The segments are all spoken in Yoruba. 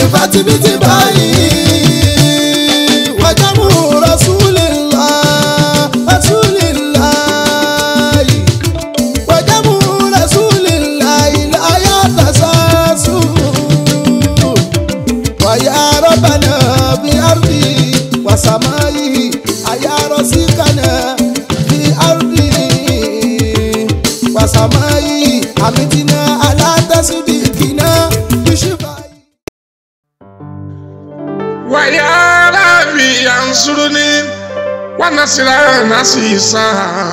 fatibiti báyìí wàjámù rasulillah rasulillah wàjámù rasulillah láyà tasasu wàyà rọ́bànà bí ardi wàsàmáyì àyà rọ́síkànà bí ardi wàsàmáyì àmìtínà alátàsídìkìnà bíṣíbáyì. ويا ربي انصرني ونصر نصيصا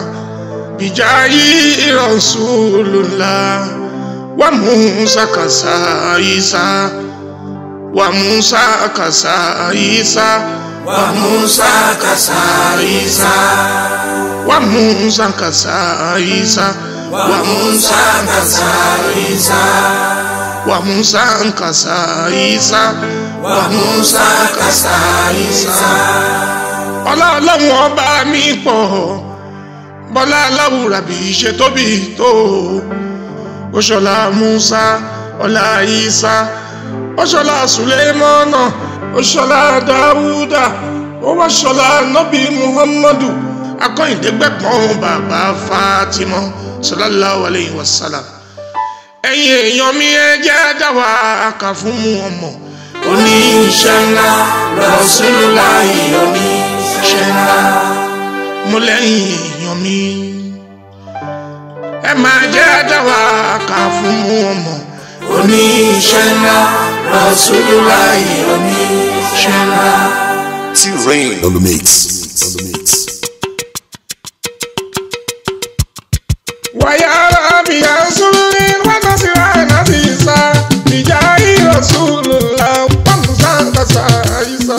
بجاي رسول الله وموسى كسايسا وموسى كسايسا وموسى كسائسا وموسى كسايسا وموسى كسائسا وموسى كسايسا وموسى كسائسا ọlá ọlọ́run ọba mi pọ̀ bọ́lá aláwùrà bí ṣe tóbi tó oṣọlá musa ọlá isa oṣọlá sulemana oṣọlá dawuda owóṣọlá nọbí muhammadu akọ́yìndégbẹ̀pọ̀n bàbá fatima sallallahu alayhi wa sallam ẹ̀yin èèyàn mi ẹ jẹ́ dáwà kà fún mu ọmọ oníṣẹ́ ńlá Rasulullahi oníṣẹ́ ńlá mo lẹ́yìn èèyàn mi. ẹ máa jẹ́ dáwà kà fún mu ọmọ. oníṣẹ́ ńlá Rasulullahi oníṣẹ́ ńlá. T-Rain on the mix. On the mix. wàyà bí a ń sún ní wákà sí àná sí ìsá ìjà ìrọ̀sùlù la wọ́n sá kàṣà ìsá.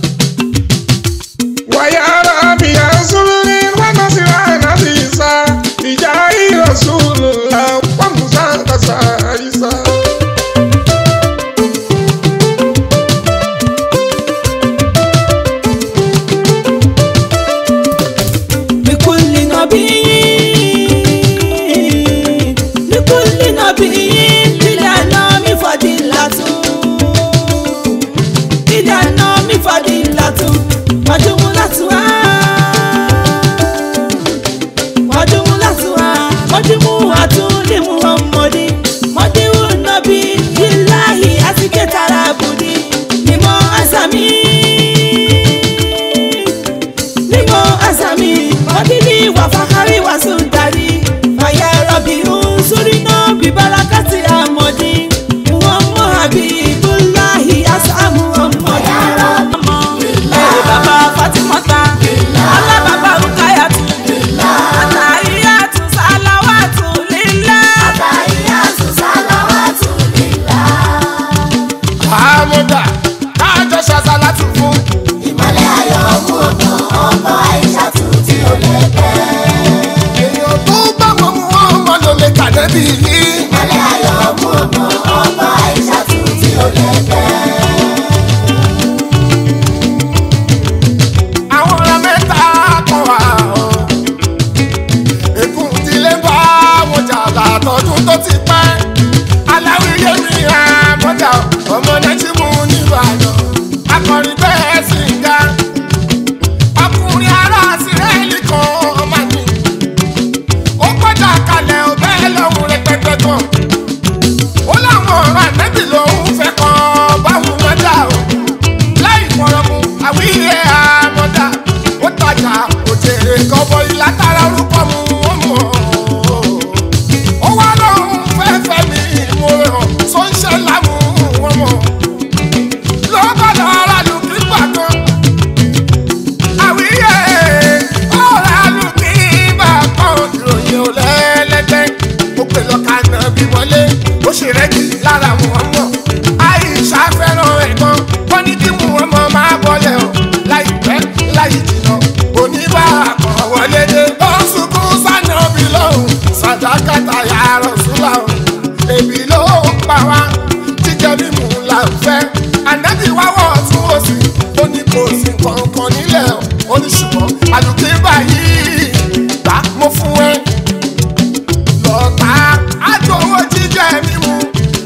wàyà bí a ń sún ní wákà sí àná sí ìsá ìjà ìrọ̀sùlù la wọ́n sá kàṣà ìsá. لكل نبي لكل نبي للأنام فضيلة للأنام فضيلة وجملتها وجملتها مجموعة لمحمد مدعو النبي لله أسكت عبدي لما أسمي nimo asami odidi wa fakari wa sundari faya rabi unsurina bibarakati amodi muhammu habibullahi asa muhammadu ẹ baba fatimota ala baba rukayatu atahiyatu salawatu lillah. àmúdà káàjọ ṣàṣà láti fún. èèyàn tó bá wọn mú ọmọ ló lè kàdé bí yìí. àwọn ọ̀rọ̀ mẹ́ta kan wà ó. ègún ìdílé bá wọn jà látọdún tó ti pẹ́. aláwìyé mi àmọ́jà ọmọ nẹ́tí mú níbàdàn. akọrin bẹ́ẹ̀ sì ń ga. ọkùnrin ará sírẹ́ẹ̀lì kan máa ní. ó gbọ́dọ̀ kalẹ̀ ọbẹ̀ lọ́hùn rẹpẹtẹ kan. ó láwọn ọ̀rọ̀ ànẹ́bì lòún fẹ́ kọ́ báwọn wọn dà o láì fọ̀rọ̀mù àwíyé àmọ́dá ó tajà òjèrè kọ́bọ̀ ìlàtàrà orúkọ mu ó mọ̀ ó wá lóhùn fẹ́fẹ́ mi mo ràn sọ́ńṣẹ́ lámú wọn mọ̀ lọ́kọ̀dọ̀ ara lù kí gbàgbọ́n àwíyé ọ̀rọ̀ àlù kí gbàgbọ́n ìròyìn ò lẹ́lẹ́gbẹ́ ó pè lọ́ka náà bí wọlé ó ṣe rẹ́gì lára wọn mọ̀ àìsà fẹ́ràn ẹ̀gbọ́n wọ́n ní kí wọn mọ̀ máa bọ́lẹ̀ o láìpẹ́ láì jìnnà oníbà kan wọlé dé ó ń sunkún sànà bí lóhùn sàdákàtà yàrá ṣúlà o èbí ló ń pa wá jíjẹ mímu là ń fẹ́ ànábì wá wọ̀ tún òsì ó ní kò sí kankan nílẹ̀ o ó ní ṣùgbọ́n àlùkí báyìí gbà mo fún ẹ lọ́ta àjòwò jíjẹ mímu ìyẹn bá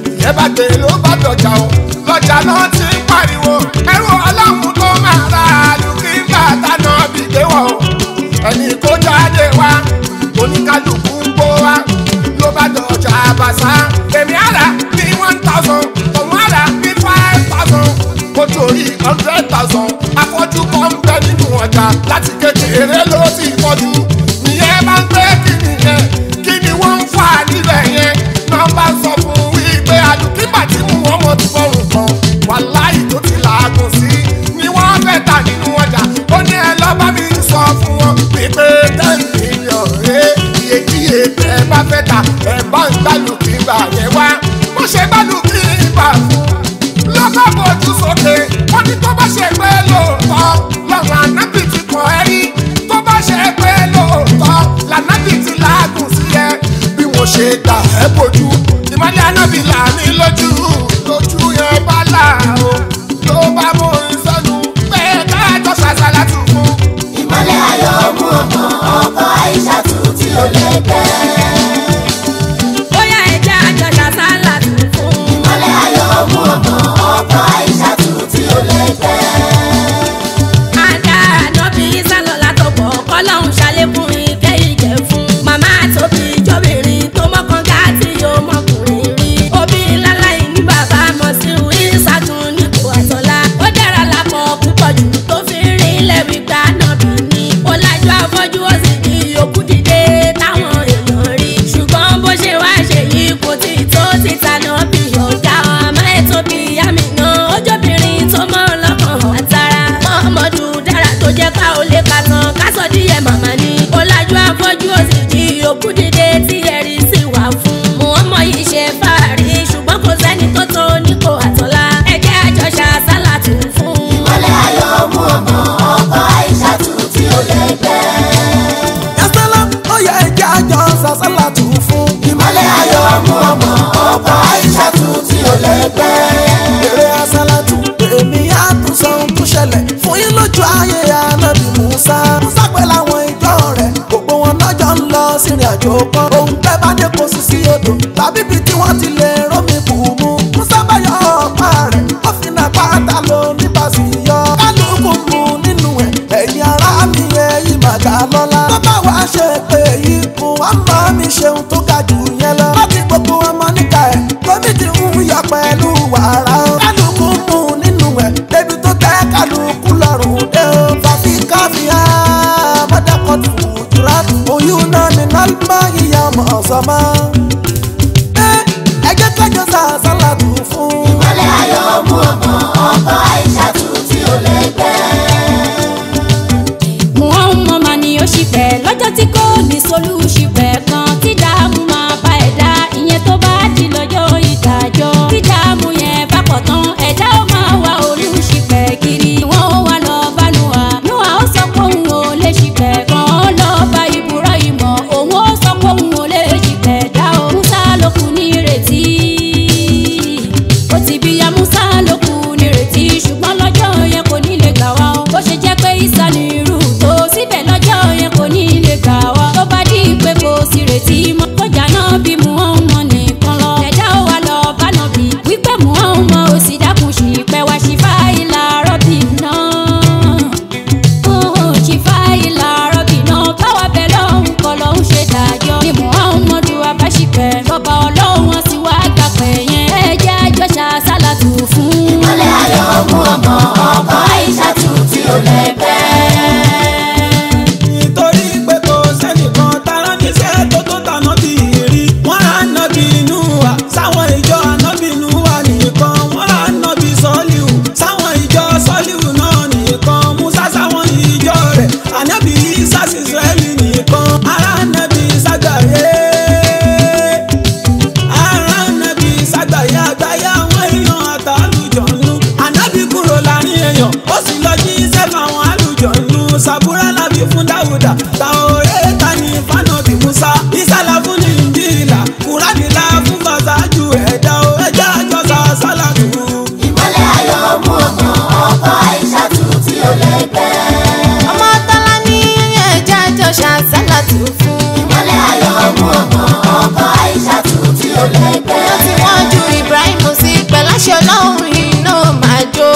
gbàgbé ló bá dọ̀jà o lọ́jà náà ti ń pariwo ẹrú ọlọ́run tó máa ra àlùkìńbà tánà bìdé wọ̀ o ẹni kó jáde wá oníkálukú ń kó wá ló bá dọ̀jà àbàṣà èmi àrà ní one thousand òun àrà ní five thousand ó torí hundred thousand afọ́jú kan ń bẹ nínú ọjà láti kékeré ló ti fọ́jú ìyẹn bá ń pẹ́ kí nìyẹn kí ni wọ́n ń fà níbẹ̀ yẹn náà bá sọ fún wípé àdùkígbà tí mú wọn mọ ti fọrùn kan wàláì tó ti làágùn sí ni wọ́n fẹ́ tà nínú ọjà ó ní ẹ lọ́ bá mi sọ fún wọn wípé ten million ẹ iyekíye tẹ ẹ bá fẹ́ tà ẹ bá ń gbàlùkígbà yẹn wá bó ṣe gbàlùkígbà fún lọ́kọ̀ bójú sókè wọ́n ní tó bá ṣe pé lóòótọ́ lọ́run ànábì ti kàn ẹ́ rí tó bá ṣe pé lóòótọ́ lànábì ti láàgùn sí ẹ bí mo ṣe gbà ẹ́ bójú ìmọ̀lẹ́ ànábì là ní lójú lójú yẹn bá là o ló bá mú ìsọnù pé káàtó ṣàṣàlá tù fún. ìmọ̀lẹ̀ ayọ̀ mú ọmọ ọkọ àìsà tù tí ó lè pẹ́. bóyá ẹja àjọṣà sálà tún fún. ìmọ̀lẹ̀ ayọ̀ mú ọmọ ọkọ àìsà tù tí ó lè pẹ́. Ada ànábì sálọ látọ̀pọ̀ kọ́lọ́hún ṣàlékún ìkẹ́ ìjẹ́ fún. Màmá tóbi jóbìnrin tó mọ́kàn gáàtì yóò mọ́kùnrin rí. Òbí láláì ní bàbá mọ̀ sí ìsàtún nípò àtọ́lá. Ó dára lápọ̀ púpọ̀ jù tó fi rí ilẹ̀ wípé ànábì ni. Ó lájú afọ́jú ó sì di òkú dìde táwọn èèyàn rí. Ṣùgbọ́n bó ṣe wá ṣe yìí kò tí tó títa náà bí ọ̀gá ọmọ ẹ̀ tóbi àmì náà. Ojóbìnrin tó mọ́ ọlọ́kàn àtàrà. Mọ́mọ́dù dára tó jẹ́ ká ó lè ka tán. Kásọ̀ díẹ̀ màmá ni. Ó lájú afọ́jú ó sì di òkú dìde tí ẹ̀rí sì wà fún. Mùhàmmọ́ yìí ṣe fàárí ṣùgbọ́n kò sẹ́ni tó tó nípò àtọ́lá. Ẹ̀jẹ̀ àjọṣà sálà tún fún. ìmọ̀lẹ̀ ayọ̀ mú ọmọ ọkọ àìsà tù tí ó lè pẹ́. yasala ó yẹ ẹjẹ àjọ sàṣàlà tù fún. ìmọ̀lẹ̀ ayọ̀ mú ọmọ ọkọ àìsà tù tí ó lè pẹ́. èrè àṣàlàtù èmi á tún sọ ohun tó ṣẹlẹ̀ fún yín lójú ayé anábì musa. musa pẹ̀lú àwọn ìjọ rẹ̀ gbogbo wọn lọ́jọ́ ń lọ sírìn àjò kan. ohun tẹ́ bá dé kó sí sí odò tàbí ibi tí wọ́n ti lè rómi bù mú. musa bá yọ ọ̀pá rẹ̀ ó fi nà pátá ló ní bàṣì yọ. kálukú mu nínú ẹ̀ ẹ̀yin ará mi ẹ̀yin màgà lọ́la. tó bá wàá ṣe pé ikú wọn máa mi ṣeun tó ga jù yẹn lọ. láti gbogbo ọmọ níka ẹ̀ lómi ti ń yọ pẹ̀lú wàrà. kálukú mu nínú ẹ̀ débi tó tẹ́ kálukú lọ́rùn dé o. fàfi káfíà mọ́dàkọ́tù jùlọ. oyún náà ní nálùmọ́ ìyá ọmọ ọ̀sọ́mọ́. ẹ ẹ jẹ́ kájọ sàṣàlà tù fún. ìmọ̀lẹ̀ ayọ̀ mú ọmọ ọkọ àìsà tù tí ó lè pẹ́. Muhammad mà ni ó ṣìpẹ̀ lọ́jọ́ tí kò ní solú ṣìpẹ̀ kan tí dààmú máa bá ẹ̀dá ìyẹn tó bá di lọ́jọ́ ìdájọ́ tí dààmú yẹn bá pọ̀ tán ẹ̀dá ó máa wá olú ṣìpẹ̀ kiri wọ́n ó wá lọ bá Nuwa Nuwa ó sọ pé òun ò lè ṣìpẹ̀ kan ó lọ bá Ibrahim òun ó sọ pé òun ò lè ṣìpẹ̀ dá o Musa ló kù ní ìrètí ó ti bí ya Musa ló kù ní ìrètí ṣùgbọ́n lọ́jọ́ yẹn kò ní lè gbà wá o bó ṣe jẹ́ pé Isa ní irú tó síbẹ̀ lọ́jọ́ yẹn kò ní lè gbà wá tó bá dí pé kò sí retí mọ́ kọjá náà bí Muhammad nìkan lọ ẹ̀dá ó wà lọ bá náà bí wípé Muhammad ò sì dákun sí pẹ́ wá sí fáìlà rọ́bì náà ṣìfà ìlà rọ́bì náà báwa bẹ̀ lọ́hùn kọ́ lọ́hùn ṣe dájọ́ ni Muhammadu abáṣipẹ̀ lọ́ba ọlọ́run wọn sì wá gbàpẹ̀ yẹn ẹ jẹ́ àjọṣà sálàtù fún. ìmọ̀lẹ̀ ayọ̀ mú ọmọ ọkọ àìsà tù tí ó lè pẹ́. nítorí pé kò sẹ́nìkan tara níṣẹ́ tó tó tàná bí rí wọ́n á nábì inú wa sáwọn ìjọ ànábì inú wa nìkan wọ́n á nábì sọ́líù sáwọn ìjọ sọ́líù náà nìkan musa sáwọn ìjọ rẹ̀ ànábì isa sí israẹli nìkan ará nábì sàgbàyé ará nábì sàgbàyé àgbáyé àwọn èèyàn àtàlùjọ̀nù ànábì kúrò láàrin èèyàn ó sì lọ jí sẹ́fà àwọn àlùjọ̀nù sàbúrà lábí fún dáwùdà tàwọ̀rẹ́ ta ní fánàbì musa ìsàlà fún ní ìjìlá kúránìlá fún fàṣájú ẹ̀dá o ẹja àjọsà sálàtù. ìmọ̀lẹ̀ ayọ̀ mú ọmọ ọkọ àìsà tù tí ó lè pẹ́. ọmọ tọ́lá ní ẹ̀jẹ̀ àjọṣà sálàtù fún. ìmọ̀lẹ̀ ayọ̀ mú ọmọ ọkọ àìsà tù tí ó lè pẹ́. wọ́n ti wọ́n ju Ibrahim òjíṣẹ́ ọlọ́run iná máa jó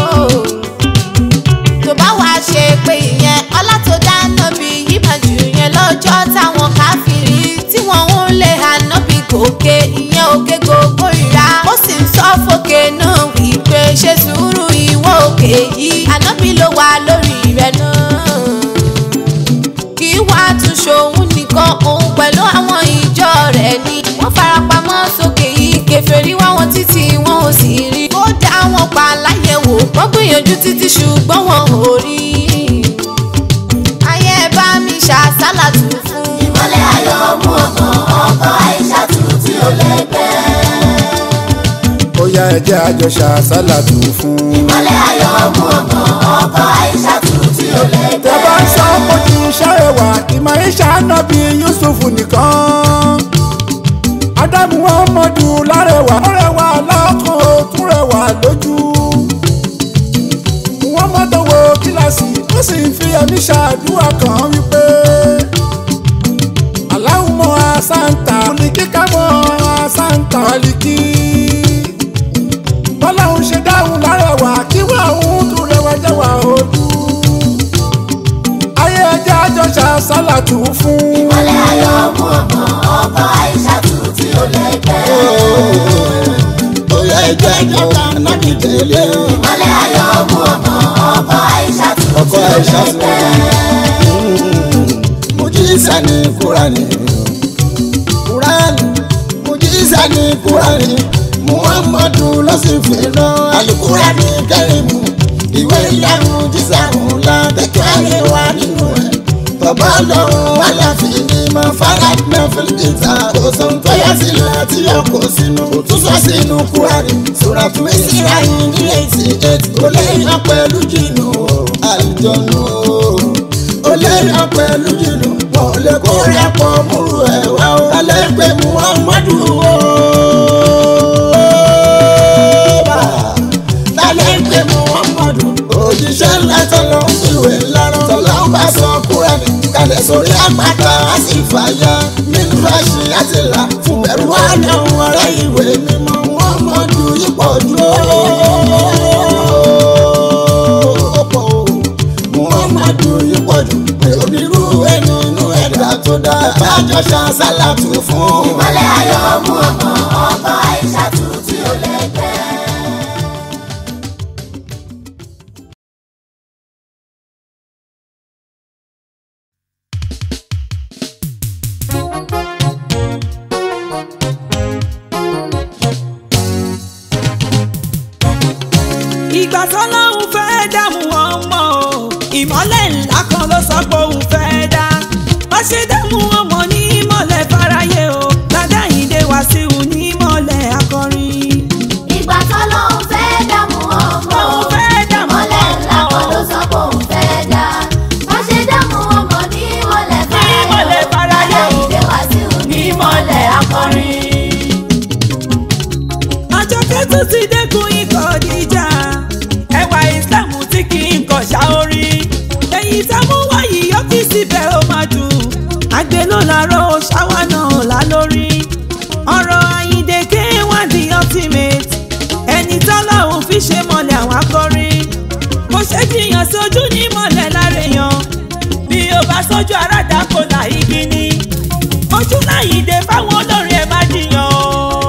tó bá wá ṣe pé ìyẹn ọlá tó dáná bí yìí máa jù yẹn lọ́jọ́ táwọn káfíìrì tí wọ́n ń lé ànábì gòkè ìyẹn òkè gbogbo ìra ó sì ń sọ fòkè náà wípé ṣe sùúrù ìwọ òkè yìí ànábì ló wà lórí rẹ̀ náà kì í wá tún ṣòun nìkan òun pẹ̀lú àwọn ìjọ rẹ̀ ni wọ́n farapamọ́ sókè yìí kèfèrí wá wọn títí wọn ò sì rí ó dá wọn pa láyẹ̀wò wọ́n gbìyànjú títí ṣùgbọ́n wọn ò rí ayé ẹ bá mi ṣàṣàlà tù fún ìmọ̀lẹ̀ ayọ̀ mú ọkàn ọkọ̀ àìṣàtú tí ó lẹ́gbẹ́. ó yá ẹ jẹ́ àjọ ṣàṣàlàtù fún. ìmọ̀lẹ̀ ayọ̀ mú ọkàn ọkọ̀ àìṣàtú tí ó lẹ́gbẹ́. tẹ bá ń sọ kojú ṣàrẹwà ìmọ̀ ìṣà náà bí yusuf nìkan. ádámù ọmọdù lárẹwà lárẹwà lọ́kàn ó tún rẹwà lójú. wọ́n mọ́tò wo kíláàsì ó sì ń fi ẹ̀mí ṣàdúrà kan wípé. aláwùmọ̀ àsáǹtà olùkíkà mọ́ àsáǹtà wàlíkì. bọ́láhùn ṣe dáhùn lárẹwà kí wọ́n òun tún rẹwà jẹ́wà ojú ayé ẹjẹ́ àjọṣà sálàtù fún. ìmọ̀lẹ̀ ayọ̀ mú ọkàn ọkọ̀ àìṣàtú tí ó lẹ́gbẹ́. bóyá ẹjẹ́ àjọṣà náà tẹ̀lé. ìmọ̀lẹ̀ ayọ̀ mú ọkàn ọkọ̀ àìṣàtú ọkọ tí ó àìṣà sí lẹ́gbẹ́. mujísà ní kúránì kúránì mujísà ní kúránì muhammadu ló sì fi rán alukurani kẹrìmù ìwé ìyanu jísà ńlá tẹkẹ ayé wa nínú ẹ bàbá lọ́run aláfin ni mo fara gbẹ fìlìkìtà kò sọ ń tọ́yà sílẹ̀ tí yóò kó sínú tún sọ sínú kúránì sọ̀rọ̀ fún ìsirayìn ní eighty eight ó lè yan pẹ̀lú jìnnà àlùjọ̀nù ó lè yan pẹ̀lú jìnnà wọn ò lè kó rẹ̀ pọ̀ múru ẹ̀ wá ó kálẹ̀ pé muhammadu ó bá lálẹ́ pé muhammadu òjíṣẹ́ ńlá tọ́lọ́ ń fiwé lárọ́ tọ́lọ́ ń bá sọ kúrẹ́nì kalẹ̀ sórí àpáta á sì fàyà nínú ráṣí àti là fún bẹ̀rù àná ọ̀rẹ́ ìwé mímọ́ muhammadu yípo jù ó pọ̀ o muhammadu yípo jù pé onírú ẹni inú ẹ̀dá tó dá bájọ́ ṣan sálàtù fún. ìmọ̀lẹ̀ ayọ̀ mú ọkàn ọkọ̀ àìṣàtú tí ó lẹ́gbẹ́. ìgbà tọ́lọ́hún fẹ́ dààmú ọmọ o ìmọ́lẹ̀ ńlá kan ló sọ pé òun fẹ́ dá wọ́n ṣe dààmú ọmọ ní ìmọ̀lẹ̀ fáráyé o ládàáyídé wá sí òun ní ìmọ̀lẹ̀ akọrin. ìgbà tọ́lọ́hún fẹ́ dààmú ọmọ Òun fẹ́ dààmú ìmọ̀lẹ̀ ńlá ọmọ. kan ló sọ pé òun fẹ́ dá wọ́n ṣe dààmú ọmọ ní ìmọ̀lẹ̀ ìmọ̀lẹ̀ fáráyé o. ìdè wá sí òun ní ìmọ̀lẹ̀ akọrin. àjọkẹ́ tún ti dẹ́kun ikọ̀ ìjà ẹwà ìsìlámù tí kì í kọ̀ ṣá orí èyí tá mú wáyé ọ́fíìsì bẹ́ẹ̀ ó máa dùn àgbẹ̀ ló lárọ́ ṣáwá náà lá lórí ọ̀rọ̀ àyíǹde k1 the ultimate ẹni tọ́lọ́hún fi ṣe mọ́lẹ̀ àwọn akọrin kò ṣe jiyàn sójú ní mọ́lẹ̀ lárẹ̀yàn bí o bá sójú aráàdá kò là igi ni ojú láyìíde fáwọn olórin ẹ̀ má jiyàn o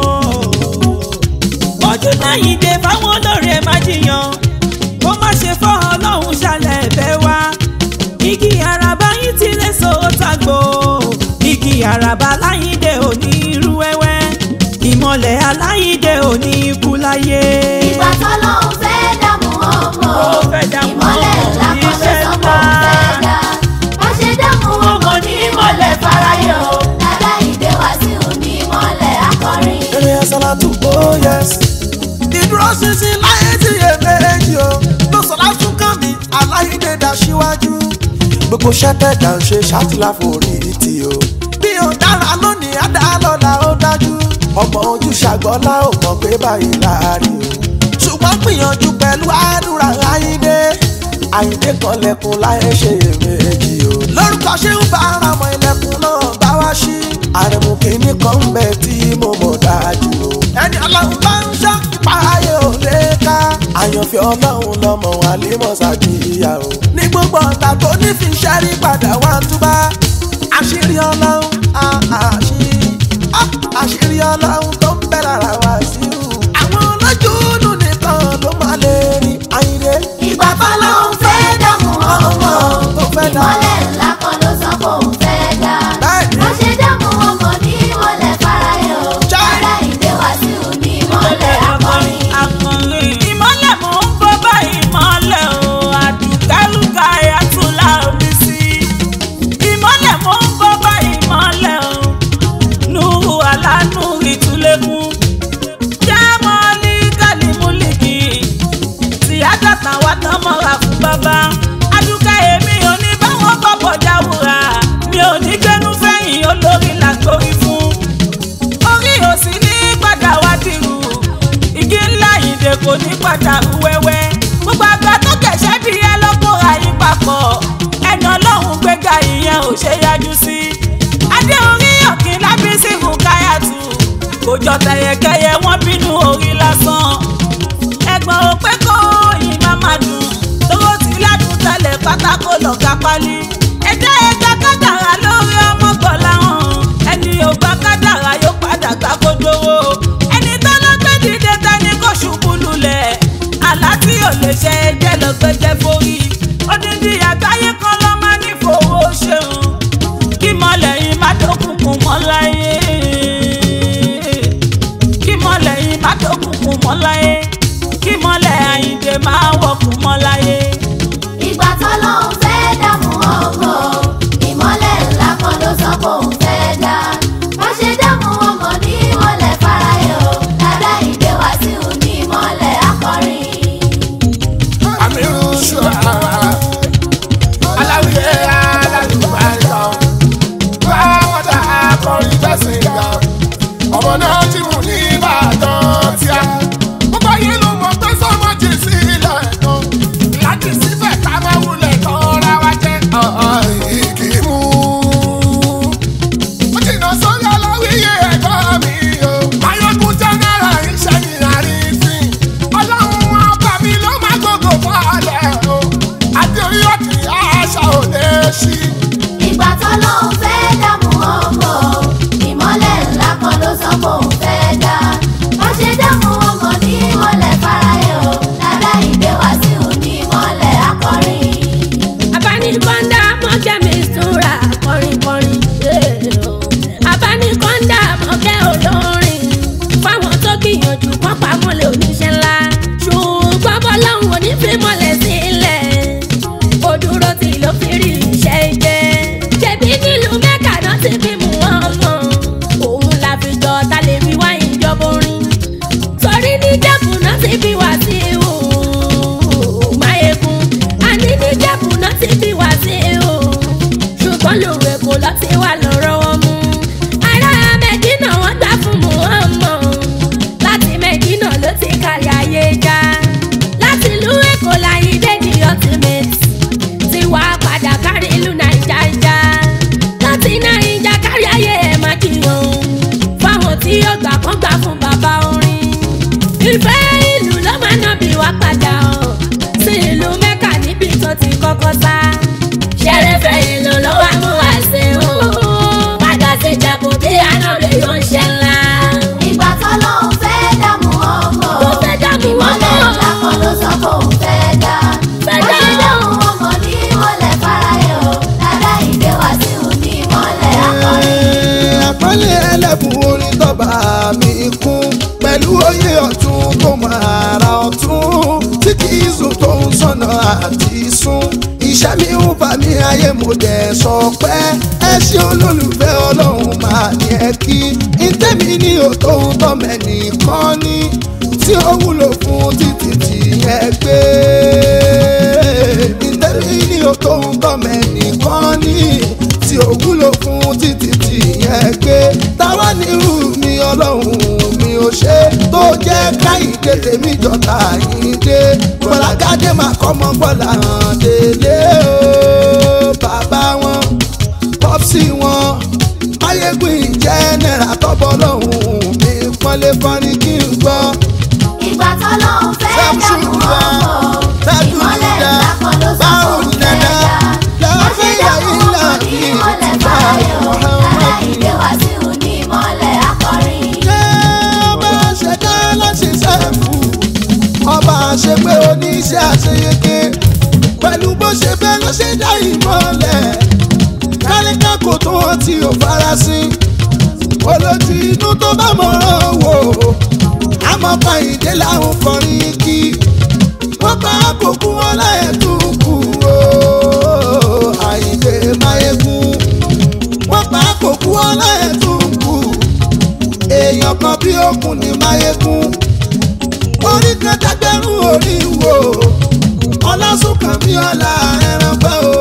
ojú láyìíde fáwọn olórin ẹ̀ má jiyàn kó má ṣe fọ́ ọlọ́run ṣàlẹ̀ ẹ̀bẹ̀ wá igi àràbá yín ti lè so tàgbò igi àràbá láyìíde ò ní irú wẹ́wẹ́ ìmọ̀lẹ̀ aláyìíde ò ní ikú láyé. ìgbà tọ́lọ́hún fẹ́ dààmú ọmọ Ó fẹ́ dààmú ìmọ̀lẹ̀ ọmọ, ńlá kan ló iṣẹ́ sọ pé òun ńlá. fẹ́ dá wọ́n ṣe dààmú ọmọ ní ìmọ̀lẹ̀ fáráyé o dada ìdè wá sí òun ní ìmọ̀lẹ̀ akọrin. eré ẹsẹ̀látù oh yes. ìdúró ṣinṣin láyé tí èméjì o ló sọ lásùn kàn mí aláìdè dá síwájú. gbogbo ṣẹ́tẹ̀dá ń ṣe ṣàtìláforí tì o. bí o dára lónìí á dá lọ́la ó dájú. ọmọ ojú ṣàgbọ́lá ò mọ̀ pé báyìí láàárín o. ṣùgbọ́n gbìyànjú pẹ̀lú àdúrà àyíndé. àyíndé kan lẹ̀kùn láyé ṣe èméjì o. lórúkọ ṣé ń bá ara mọ ilẹ̀kùn náà bá wá sí. àrẹ̀mú kìíní kan ń bẹ tí mo mọ̀ dájú o. ẹni ọlọ́run bá ń ṣọ́ ipa ayé o àyànfẹ́ ọlọ́run lọ́mọ àlímọ̀sájì ìyá o. ní gbogbo ọ̀tà tó ní fi ṣẹ́rí padà wá túbá àṣírí ọlọ́run ah, àṣírí ah, àṣírí ọlọ́run tó ń bẹ lára wá sí i. àwọn olójúdù nìkan ló máa lè rí àyìnlé. ìgbà tọ́lọ́hún fẹ́ dààmú ọmọ tó fẹ́ dá. ìmọ́lẹ̀ ńlá kan ló sọ pé òun fẹ́ dá. Bẹ́ẹ̀ni. wọ́n ṣe dààmú ọmọ ní ìmọ̀lẹ̀ fáráyé o Chai. ara ìdè wá sí òun ní ìmọ̀lẹ̀ akọrin. akọrin ìmọ̀lẹ̀ mò ń bọ́ bá ìmọ̀lẹ̀ o àdùkálùkà ayatollah omi sí ìmọ̀lẹ̀ mò ń bọ́ bá ìmọ̀lẹ̀ o nùhù alánú ìtúlẹ̀kùn jámọ́lì kálímúlìkì tìyájà táwa tán mọ́ra fún bàbá adúkà èmi ò ní báwọn bọ̀bọ̀ jáwúra mi ò ní gbẹnu fẹ́yìn olórí làgbórí fún orí òsì ní padà wá dìrù igi ńlá ìdè kò ní padà rú wẹ́wẹ́ gbogbo àgbà tó kẹ̀ṣẹ́ bí ẹ lọ́kọ̀ọ́ra yín papọ̀ ẹni ọlọ́run gbéga ìyẹn ò ṣe yájú sí adé orí ọ̀kìn lábísí rúkáyàtù kò jọ tẹ̀yẹkẹyẹ wọ́n bínú orí lásán ẹ̀gbọ́n ò pé kó yín má má dùn tóró tí ládùn tẹ́lẹ̀ pátákó lọ́ka pálí ẹ̀jẹ̀ ẹ̀ka kádàrá lórí ọmọ gbọ̀lá hàn ẹni ò gbà kádàrá yóò padà gbà kó dówó ẹni tó ló gbé dìde tẹ́ni kò ṣubú lulẹ̀ àlá tí ò lè ṣe ẹjẹ́ lọ gbẹjẹ forí odindi àgbáyé kan ló máa ní fowó ṣeun kí mọ́lẹ̀ yìí má dókùnkùn mọ́ láyé kí mọ́lẹ̀ yìí má dókùnkùn mọ́ láyé kí mọ́lẹ̀ àyíǹde máa wọ̀kùn mọ́ láyé. ìgbà tọ́lọ́hún fẹ́ dààmú ọmọ ìmọ́lẹ̀ ńlá kan ló sọ pé òun fẹ́ dá. wọ́n ṣe dààmú ọmọ ní ìmọ̀lẹ̀ fáráyé o ara ìdè wá sí òun ní ìmọ̀lẹ̀ akọrin. Amiru ṣùgbọ́n aláwìyé aládùúgbò àìsàn bá wọn dá akọrin bẹ́sìn ga ọmọ náà ti mú ní ìbàdàn tíá gbogbo yìí ló mọ pé sọmọ jì sílẹ̀ kan láti síbẹ̀ ká má wulẹ̀ tọ́ra wá jẹ́ ìkì mú. ó jìnnà sórí aláwìyé ẹ̀gbọ́n mi o ayọ́kùn jẹ́nẹ́rà iṣẹ́ ní àrífín ọlọ́run ọba mi ló má gbogbo fọ́ọ̀lẹ̀ o àti orí ọ̀kì àṣà ò lè ṣí. ìgbà tọ́lọ́hún fẹ́ dààmú ọmọ ìmọ́lẹ̀ ńlá kan ló sọ pé òun fẹ́ dá. wọ́n ṣe dààmú ọmọ ní ìmọ̀lẹ̀ fáráyé o ara ìdè wá sí òun ní ìmọ̀lẹ̀ akọrin. abánikọ́ńdà mọ́kẹ́ mi súnra kọrinkọrin. abánikọ́ńdà mọ́kẹ́ olórin fáwọn tó gbìyànjú kọ́ pamọ́lẹ̀ oníṣẹ́ ńlá ṣùgbọ́n bọ́láhùn onífímọ́lẹ̀ sílẹ̀ kò dúró tí ló fi rí iṣẹ́ jẹ́ ṣebí nílùú mẹ́kà náà ti fi mú wọn mọ́ òun la fi jọ ta lè fi wá ìjọba orin torí ní jẹ́kù náà ti fi wá sí ìhù máyégún àní ní jẹ́kù náà ti fi wá sí ìhù ṣùgbọ́n lòwe kò lọ sí wà lọ́rọ́ wọn mú ará mẹ́dínà wọ́n gbà fún muhammed láti mẹ́dínà ló ti kárí ayé já láti ìlú èkó láyé dédì ultimate ti wá padà kárí ìlú nàìjà já láti nàìjà kárí ayé ẹ̀ má jiyàn fáwọn tí yóò gbà kán gbà fún bàbá orin ìfẹ́ ìlú ló máa ná bí wá padà ọ̀ sí ìlú mẹ́kà níbi tó ti kọ́kọ́ sá ṣẹ̀rẹ̀fẹ̀ ìlú ló wá mú wá sí o padà sí jẹ̀bù bí anábì yóò ń ṣe ńlá. ìgbà tọ́lọ́hún fẹ́ dààmú ọmọ Ó fẹ́ dààmú ìmọ́lẹ̀ ọmọ. ńlá kan ló sọ pé òun fẹ́ dá. Fẹ́ wọ́n dá. ṣe dààmú ọmọ ní ìmọ̀lẹ̀ fáráyé o ara ìdè wá sí òun ní ìmọ̀lẹ̀ akọrin. àpọ́nlé ẹlẹ́bùn orin tọ́ba mi kún pẹ̀lú oyè ọ̀tún tó máa ra ọ̀tún tí kì í sùn tó ń sọ̀nà àti sún iṣẹ́ mi ń fà mí ayé mo dẹ̀ sọ pé ẹ ṣe olólùfẹ́ ọlọ́run máa ní ẹ kí ntẹ́mi ní òtó ń tọ́mẹ̀ nìkan ní tí ó wúlò fún títí tí ẹ gbé ntẹ́mi ní òtó ń tọ́mẹ̀ nìkan ní tí ó wúlò fún títí tí ẹ gbé táwa ní irú mi ọlọ́run mi ò ṣe tó jẹ́ káyìndé tèmi jọta yìndé gbọ́lágádé máa kọ́ mọ́ gbọ́lá hàn délé o bàbá wọn pọ́psì wọn ayégbìn jẹ́nẹ́ra tọ́bọ̀ lọ́hùn mi pọ́nlé fọ́nrí kí n gbọ́ ìgbà tọ́lọ́hún fẹ́ dààmú ọmọ ṣe pé oníṣẹ́ àṣeyege pẹ̀lú bó ṣe fẹ́ ló ṣe dá ìmọ̀lẹ̀ káríkà kò tó wọn tí ò farasin olójú inú tó bá mọ̀ràn wò àmọ́ Kẹ́hìndé làwọn kọrin kí wọ́n bá àkókò wọn láyé tó kù ó Àyìndé Máyégún wọ́n bá àkókò wọn láyé tó kù èèyàn kan bí òkun ní Máyégún orí kan dágbẹ́rún orí wo ọlásùnkàn bí ọlá ẹran pẹ́ o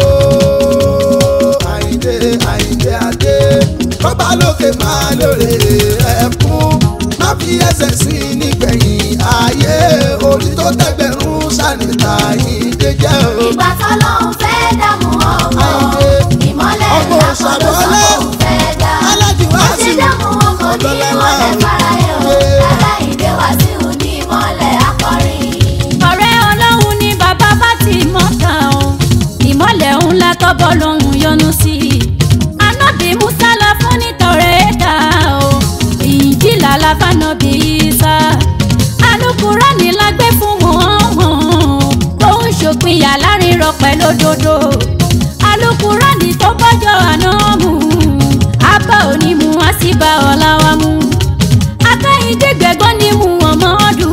Àyìndé Àyìndé adé kọ́ba lókè máa lóore ẹ̀kún má fi ẹsẹ̀ sí nígbẹ̀yìn ayé orí tó dẹ́gbẹ̀rún ṣàníta Àyìndé jẹ́ o. ìgbà tọ́lọ́hún fẹ́ dààmú ọmọ Àyìndé, ìmọ́lẹ̀ ọmọ ńlá kan ló sọ ṣàbọ̀lẹ̀. pé òun fẹ́ dá Aláàjì wọ́n ṣe Wàsíù, dààmú ọmọ ní ìmọ́lẹ̀ faraye o Aláìndé Wàsíù ní ìmọ́lẹ̀ akọrin. ọ̀rẹ́ ọlọ́run ní bàbá bá ti mọ̀ tán o ìmọ̀lẹ̀ ńlá tọ́bọ̀ lòun yọ́nú sí i anábì musa lọ fún nítorí ẹ̀ka o ìjìlá láfànàbì isa alukurani la gbé fún wọn tó ń ṣòpinya láàrin rọpẹ́ lódodo alukurani tó bọ́jọ́ àná mu abá onímù á sì bá ọ̀la wa mu akẹ́yìndé gbẹ̀gbọ́n ní mu ọmọdù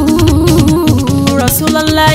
Rasulullah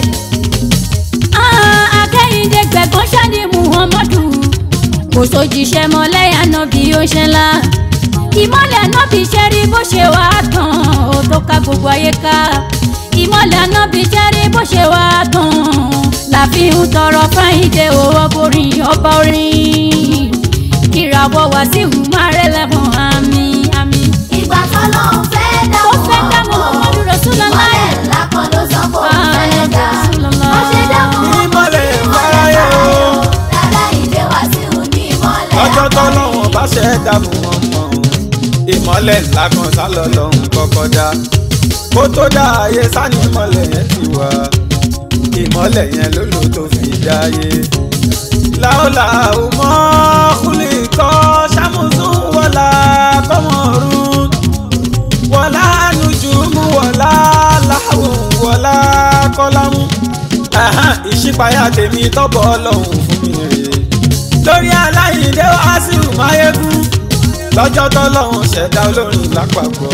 Ah, akẹ́yìndé gbẹ̀gbọ́n ṣáni muhammadu kò sójíṣẹ́ mọ́ lẹ́yìn ànábì ó ṣe ńlá ìmọ̀lẹ̀ ànábì ṣe rí bó ṣe wá tán ó tó ká gbogbo ayé ká ìmọ̀lẹ̀ ànábì ṣe rí bó ṣe wá tán láfi ń tọrọ fáyìndé owó borin ọba orin ìràwọ̀ wá sí ìhùmárẹ́ lẹ́bùn àmì àmì ìgbà tọ́lọ́hún fẹ́ ó dààmú fẹ́ dá ọmọ muhammadu rasulullah ìmọ́lẹ̀ ńlá kan ló sọ pé òun fẹ́ dá Rasulullah. wọ́n ṣe dààmú ọmọ Ìmọ́lẹ̀ ní faraye o. Aláìndé Wàsíù ní ìmọ́lẹ̀ lọ́jọ́ akọrin. tọ́lọ́wọ́n bá ṣe dààmú wọn mọ́ ìmọ́lẹ̀ ńlá kan sálọ lọ́hùn kọ́kọ́ dá kó tó dá ayé sani ìmọ́lẹ̀ yẹn ti wá ìmọ́lẹ̀ yẹn ló lò tó fi dáyé. láòlà òmọ́ kúlì kọ́ sàmùsùn wọlá kọ́mọ̀rún wọlá nùjùmù wọlá láhùn wọlá kọ́lámù. Ẹ̀hán, ìṣípayá tèmi tọ́bọ̀ ọlọ́run fún mi rèé lórí Aláìndé Wàsíù Máyégún lọ́jọ́ tọ́lọ́hún ṣẹ̀dá olórin lápapọ̀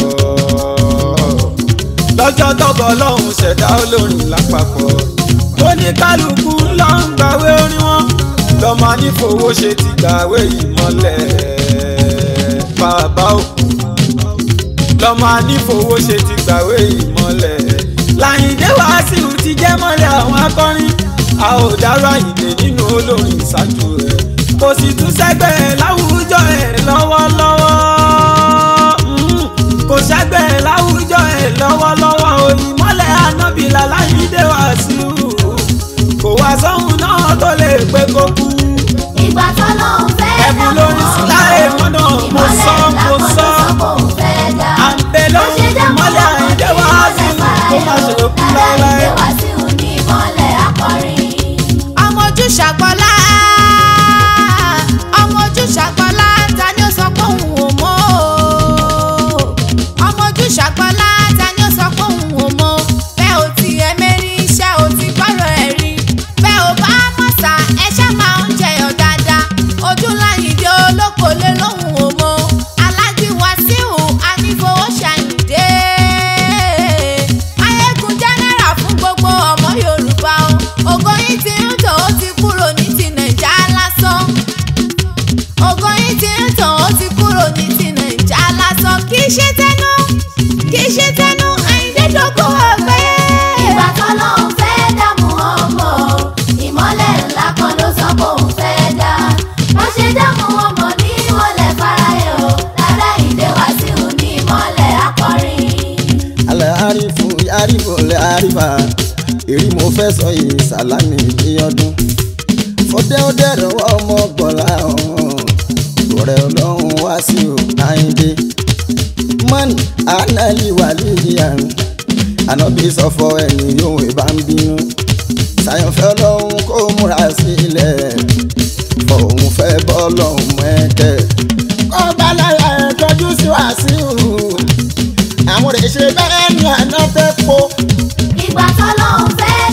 lọ́jọ́ tọ́bọ̀ ọlọ́hún ṣẹ̀dá olórin lápapọ̀ ó ní kálukú lọ ń gbàwé orin wọn lọ́mọ anífowó ṣe ti gbàwé ìmọ̀lẹ̀ bàbá o lọ́mọ anífowó ṣe ti gbàwé ìmọ̀lẹ̀ Láyìndé Wàsíù ti jẹ́ mọ́lẹ̀ àwọn akọrin a ò dárò Àyìndé nínú olórin ìṣáájú rẹ̀ kò sì tún sẹ́gbẹ́ láwùjọ ẹ̀ lọ́wọ́lọ́wọ́ Mm, kò sẹ́gbẹ́ láwùjọ ẹ̀ lọ́wọ́lọ́wọ́ òyìnbọ́lẹ̀ anábìlà Láyìndé Wàsíù kò wá sóhun náà tó lè pé kó kú ìgbà tọ́lọ́hún fẹ́ ẹ̀bùn dààmú lórí síláre mọ́nà mo sọ mo sọ à ń bẹ lóhùn ìmọ́lẹ̀ Àyìndé Wàsíù kó má ṣe kú láéláé. ọmọ ojú ṣàgbọ́lá ọmọ ojú ṣàgbọ́lá ta ni ó sọ pé òun ò mọ̀ o ọmọ ojú ṣàgbọ́lá ta ni ó sọ pé òun ò mọ̀ bẹ́ẹ̀ ò ti ẹ mẹ́rin iṣẹ́ ò ti gbọ́rọ̀ ẹ̀ rí bẹ́ẹ̀ ò bá mọ̀sà ẹṣẹ́ máa ń jẹyọ̀ dáadáa ojú Láyìndé olóko lé lóhùn ò mọ̀ Aláàjì Wàsíù anífowó ṣàyìndé ayégun jẹ́nẹ́rà fún gbogbo ọmọ Yorùbá o ògo yìí ti ń tàn ó ti kúrò ní ti nàìjà lásán ògo yìí ti ń tàn ó ti kúrò ní ti nàìjà lásán kì í ṣe tẹnu kì í ṣe tẹnu Àyìndé dógún ọgbẹ́. ìgbà tọ́lọ́hún fẹ́ dààmú ọmọ ìmọ́lẹ̀ ńlá kan ló sọ pé òun fẹ́ dá wọ́n ṣe dààmú ọmọ ní ìmọ́lẹ̀ faraye o Aláìndé Wàsíù ní ìmọ́lẹ̀ akọrin. alẹ́ àrífù àrífù lẹ́ àrífà èrí mo fẹ́ sọ yìí sàlámì ní ọdún fọdẹ́ ó dẹ̀rọ̀ ọmọ gbọ̀lá ọ̀hún ọ̀rẹ́ ọlọ́run wá sí o Àyìndé mọ́nì ànálì wà líyà ànábì sọ fọ ẹni yóò bá ń bínú sàyànfẹ́ ọlọ́run kó múra sílẹ̀ fọ̀hún fẹ́ bọ́ ọlọ́run mẹ́kẹ́ kó bá lára ẹ̀ tọ́jú sí Wàsíù àwọn rẹ̀ ṣe bẹ́ẹ̀ ni àná fẹ́ po ìgbà tọ́lọ́hún fẹ́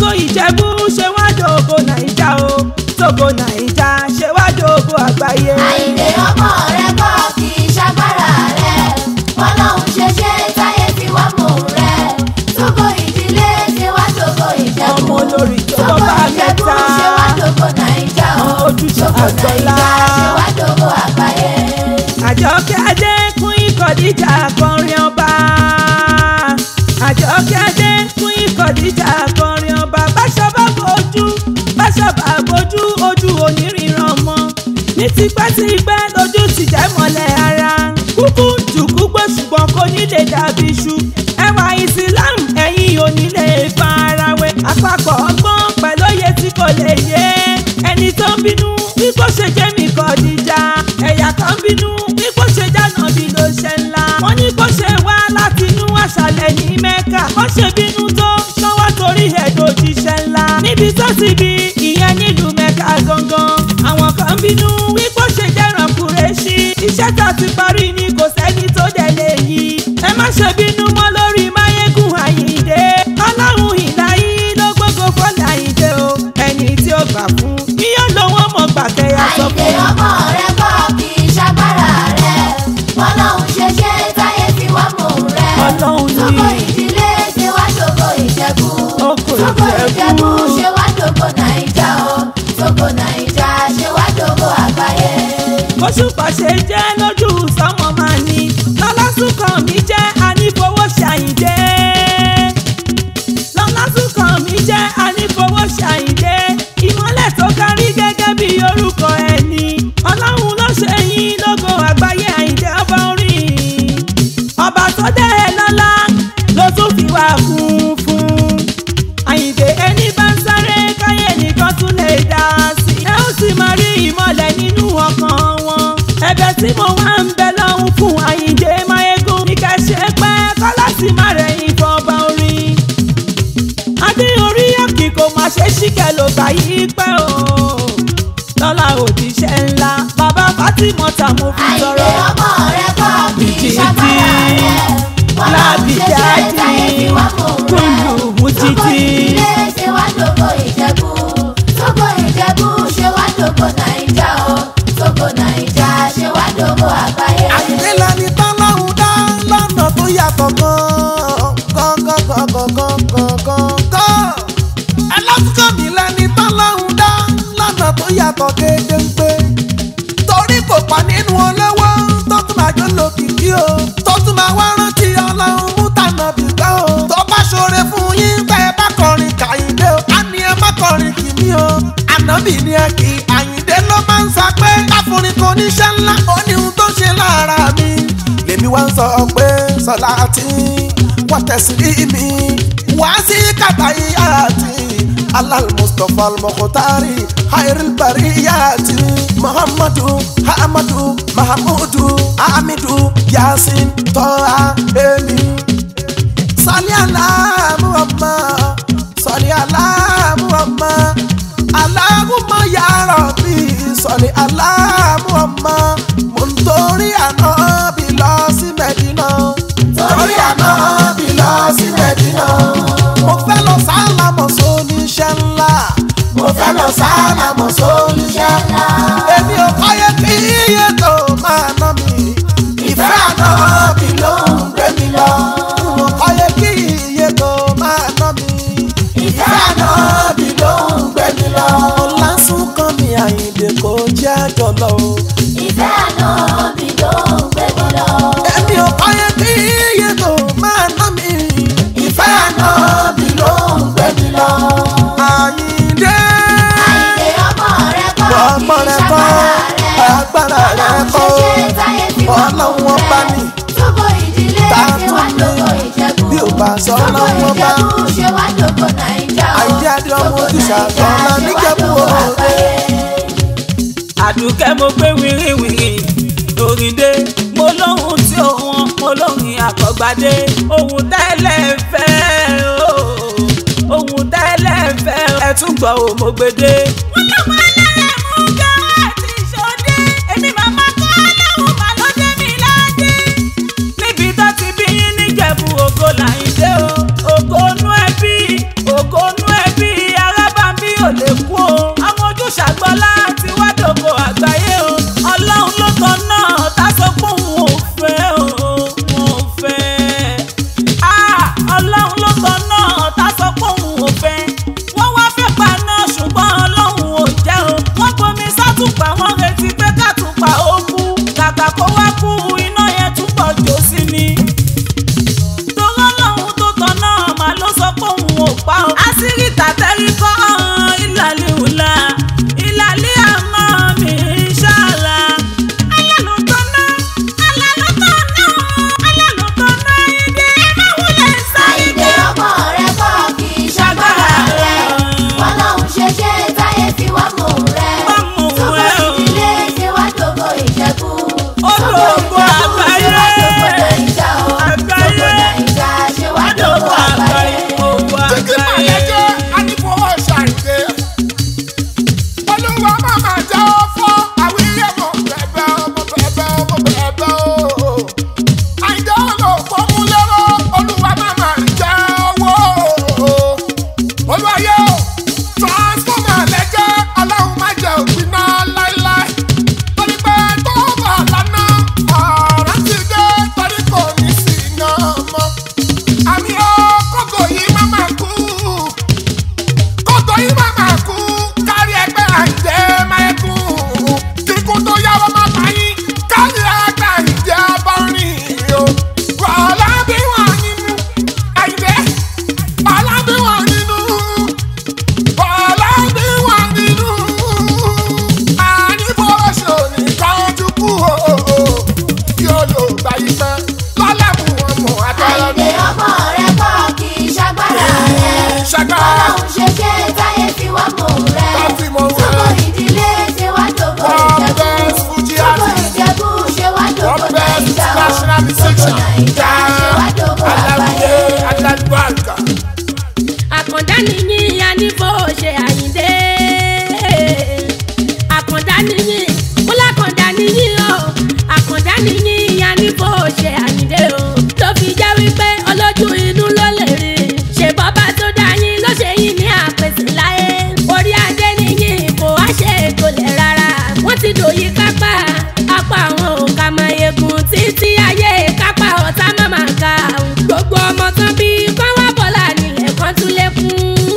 tógo ìjẹ̀bú ṣe wá dògo nàìjà o tógo nàìjà ṣe wá dògo àgbáyé. àìlè ọmọ rẹ kọ́ kì í ṣagbára rẹ bọ́lọ́hún ṣe ṣe táyé fi wá mò rẹ tógo ìdílé ṣe wá tógo ìjẹ̀bú ọmọ olórí tó tógo bá ìjẹ̀bú mẹ́ta ṣe wá tógo nàìjà o ojúṣe tógo àgbọ̀lá. nàìjà ṣe wá tógo àgbáyé. àjọkẹ́ adé kún ìkọ̀díjà akọrin ọba àjọkẹ́ adé kún ìkọ̀díjà akọrin ọba báṣọ bá bojú báṣọ bá bojú ojú oníríran mọ́ ní tipẹ́tipẹ́ lójú ti jẹ́ mọ́lẹ̀ ara kúkú jùkú gbé ṣùgbọ́n kò ní lè dàbí iṣu ẹwà islam ẹ̀yìn onílé farawé àpapọ̀ ọgbọ́n pẹ̀lú òye tí kò lè yé ẹni tó ń bínú bí kò ṣe jẹ́ mi kọ̀díjà ẹ̀yà kan bínú bí kò ṣe jáná bí ló ṣe ńlá wọ́n ní kó ṣe wá láti inú àṣàlẹ̀ ní mẹ́kà kó ṣe bínú tó ṣọwọ́ torí ẹ̀dọ̀ òjíṣẹ́ ńlá níbi tó ti bí ìyẹn nílùú mẹ́kà gangan àwọn kan bínú bí kò ṣe jẹ́ràn kúrẹ́ṣí iṣẹ́ tá a ti parí ni kò sẹ́ni tó dẹ̀ lè yí ẹ má ṣe bínú mọ́ lórí máyégún àyíǹde ọlọ́run ìdáyí ló gbógo fọ́lá àyíǹde o ẹni tí ó gbà fún yíyọ́ lòun mọ̀ gbàkẹ́yà sọ àìlè fún ọmọ rẹ kọ́ kì í ṣagbára rẹ bọ́lọ́hún ṣe ṣe táyé fi wá mò rẹ Ọlọ́run ni. tógo ìdílé ṣe wá tógo ìjẹ̀bú Oko tógo Ìjẹ̀bú. ìjẹ̀bú ṣe wá tógo nàìjà o tógo nàìjà ṣe wá tógo àgbáyé. oṣù pàṣẹ jẹ́ lójú sọ́mọ máa ní lọ́lásùnkàn mi jẹ́ anífowó ṣàyìndé lọ́lásùnkàn mi jẹ́ anífowó ṣàyìndé ìmọ́lẹ̀ tó kárí gẹ́gẹ́ bí orúkọ ẹni ọlọ́run ló ṣe yín lógo àgbáyé àyìndé ọba orin ọba tó dẹ́ ẹ lọ́lá ló tún fi wá kún fún àyìndé ẹni bá ń sáré káyé nìkan tún lè dá sí i ẹ ó sì máa rí ìmọ̀lẹ̀ nínú ọkàn wọn ẹ̀bẹ̀ tí mo wá ń bẹ lọ́hùn fún àyìndé máyégún ní ká ṣe pẹ́ kọ́ láti má rẹ̀yìn fọba orin adé orí òkì kò má ṣe ṣìkẹ́ ló gbà yí pẹ́ o lọ́la òjíṣẹ́ ńlá bàbá Fátímọ́tà mo fi àìlè sọ̀rọ̀ ọmọ rẹ kọ́ kì í Títí ṣagbára rẹ bọ́lọ́hún ṣe ṣe lábìjáde táyé fi wá mò rẹ kúlù mú tógo títí. ìdílé ṣe wá tógo ìjẹ̀bú tógo ìjẹ̀bú ṣe wá tógo nàìjà o tógo nàìjà ṣe wá tógo àgbáyé. àyìnlá ni tọ́lọ́hún dá lọ́nà tó yàtọ̀ gan-an gan-an gan-an gan-an gan-an. ẹlọ́sùnkàn mi lẹ́ni tọ́lọ́hún dá lọ́nà tó yàtọ̀ gédéńgbé. torí kò pa nínú olówó tó tún máa jó lókìkí o tó tún máa wá rántí ọlọ́run mú tànà bìgbà o. tó bá ṣoore fún yín tẹ́ ẹ bá kọrin kàyíndé o á ní ẹ má kọrin kì mí o. ànábì ni ẹ kì í àyíndé ló máa ń sọ pé káfíńrin kò níṣẹ́ ńlá ó ní ohun tó ṣe lára mi. lèmi wá ń sọ pé sọlá tí wọ́n tẹ̀sí rí mi wá sí kàtàyé àti alal mustapha al-mukhtari hayril bariyati muhammadu hamadu mahamudu hamidu yasin tọ́ha emi. sọlí àlá muhammad sọlí àlá muhammad aláhùnmá ya rabbi sọlí àlá muhammad mo ń torí àná bí lọ sí mẹ́dínà torí àná bí lọ sí mẹ́dínà mo fẹ́ lọ sálámọ̀ sóníṣẹ́ ńlá mo fẹ́ lọ sálámọ̀ sóníṣẹ́ ńlá èmi ò kọ́yé kí iye tó máa ná mi ìfẹ́ àná mi ló ń gbé mi lọ mo kọ́yé kí iye tó máa ná mi ìfẹ́ àná mi ló ń gbé mi lọ. lásùn kan mi àyìndé kò jẹ́ àjọlọ o. ìfẹ́ àná mi ló ń gbé mi lọ. èmi ò kọ́yé kí iye tó máa ná mi ìfẹ́ àná mi ló ń gbé mi lọ. àyìndé àìlè ọmọ rẹ kọ́ ọmọ kì í rẹ kọ́ ṣagbára rẹ agbára rẹ kọ́ ṣe ṣe táyé fi wá mò ọlọ́run ọba rẹ ni tógo ìdílé Ta ṣe wá tún ni? tógo ìjẹ̀bú bí ò bá sọ tógo ọlọ́run ọba ìjẹ̀bú ṣe wá tógo nàìjà o àìdí adé ọmọ tógo ojúṣà nàìjà àgbọ̀nla ṣe wá níjẹ̀bú tógo òde. àgbáyé. àdùkẹ́ mo gbé wìrìwìrì òrìndé mo lóhun tí òun mo lóhun àkọ́gbádé ohun tẹ́lẹ̀ fẹ́ o ohun tẹ́lẹ̀ fẹ́ ẹ tún gbọ́ ò mo gbédé. wọ́n lọ́mọ ẹlẹ́rẹ̀ mú gẹ́rẹ́ àti ìṣòdé èmi màmá kọ́ lóhun mà ló dé mi ládé. níbi tó ti bí yín níjẹ̀bú ògo làyíndé o ògo nú ẹbí ògo nú ẹbí kú iná yẹn túbọ̀ jó sí ni. Tọ́lọ́ lọ́hún tó tán náà máa ló sọ pé òun ò pa ọ́. Àṣírí tàtẹ́rí kọ́ ìlàlẹ́ òla ìlàlẹ́ àmọ́ mi ṣáàlà. Alálù tán náà alálù tán náà alálù tán náà ìdí ẹ má wulẹ̀ Àìdè ṣàìdè. ọmọ rẹ kọ́ kì í ṣagbára rẹ. Bọ́lọ́hún ṣe ṣe táyé fi wá mú rẹ. Wá mú Tókò rẹ o. ìdílé ṣe wá dògbò ìjẹ̀bú. Ó Tókò dògbò ìjẹ̀bú ṣe wá dògbò àgbáyé. Nàìjà o. Àgbáyé. Tókò Nàìjà ṣe wá dògbò àgbáyé. Títí màlẹ́jẹ́ Anífowó ṣàìdé. Olúwa máa máa jẹ́ ó fọ́ àwíyé mo bẹ̀bẹ̀ o, mo bẹ̀bẹ̀ o, mo bẹ̀bẹ̀ o. Àìjẹ́ olóòpó mú lérò, Olúwa máa máa jẹ́ owó. Olúwayé o, transformer lẹ́jẹ́, Ọlọ́run má jẹ́ òpin náà láíláí. Torí pé tó bá lánàá, ọ̀rọ̀ ti dé, torí kò ní sí iná mọ́ àmì ó kókò yìí má máa kú kókò yìí má máa kú kárí ẹgbẹ́ àìjẹ́ máa kú kíkú tó yáwọ́ má pa yín kárí ẹgbẹ́ àìjẹ́ bá rìn o wàhálà bí wọ́n nínú àìjẹ́ wàhálà bí wọ́n nínú wàhálà bí wọ́n nínú ànífọwọ́sọ nìkan ojú kú o yóò lò gbà yí pẹ́ lọ́lẹ̀ mú wọn mọ̀ àtọ́lọ́ Àìdè ọmọ rẹ kọ́ kì í ṣagbára rẹ. Ṣagbára. Bọ́lọ́hún ṣe ṣe táyé fi wá mú rẹ. Tó fi mú rẹ. Tókò ìdílé ṣe wá dògbò One ìjẹ̀bú. best Fuji Tókò artist. ìjẹ̀bú ṣe wá dògbò One best Nàìjà o. national Tókò musician. Nàìjà ṣe wá dògbò Aláwìyé àgbáyé. Alábàgà. àkàndá nìyí anífò ṣe àyíndé àkàndá nìyí kúlákàndá nìyí o àkàndá nìyí anífò ṣe àyíndé o ló fi jẹ́ wípé olójú inú ló lè rí ṣe bọ́bá tó dá yín ló ṣe yín ní àpèsè láyé orí adé nìyí kò wá ṣe ètò lẹ̀ rárá wọ́n ti dòyí kápá apá àwọn òǹkà máa yegun títí ayé kápá ọ̀tá má máa ga gbogbo ọmọ tán bí kán wá bọ́lá nílẹ̀ kan tún lékún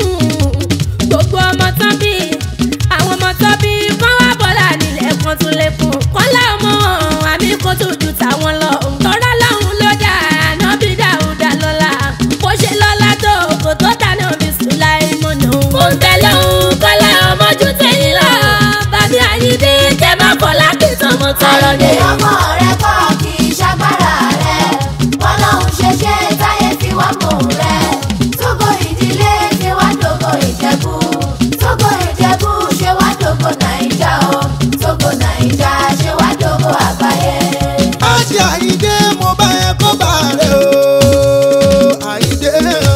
gbogbo ọmọ tán bí àwọn ọmọ tán bí kán wá bọ́lá nílẹ̀ kan tún lékún kọ́lá ọmọ àmì kó tó ju tàwọn lọ tọ́lá lọ́hùn ló dà ànábì dáúdà lọ́la bó ṣe lọ́la tó kò tó dáná bí sùláì mọ́nà mo ń tẹ́lẹ̀ òun kọ́lá ọmọ ju tẹ̀yìn lọ bàbí àyíndé jẹ́ má bọ́lá kí tọmọ tọrọ Àìdè ni. ọmọ rẹ kọ́ kì í ṣagbára rẹ. Bọ́lọ́hún ṣe ṣe táyé fi wá mú rẹ. Tókò ìdílé ṣe wá dògbò ìjẹ̀bú. Tókò ìjẹ̀bú ṣe wá dògbò Nàìjà o. Tókò Nàìjà ṣe wá dògbò àgbáyé. àti àyíndé mo bá ẹ kó bá rẹ o àyíndé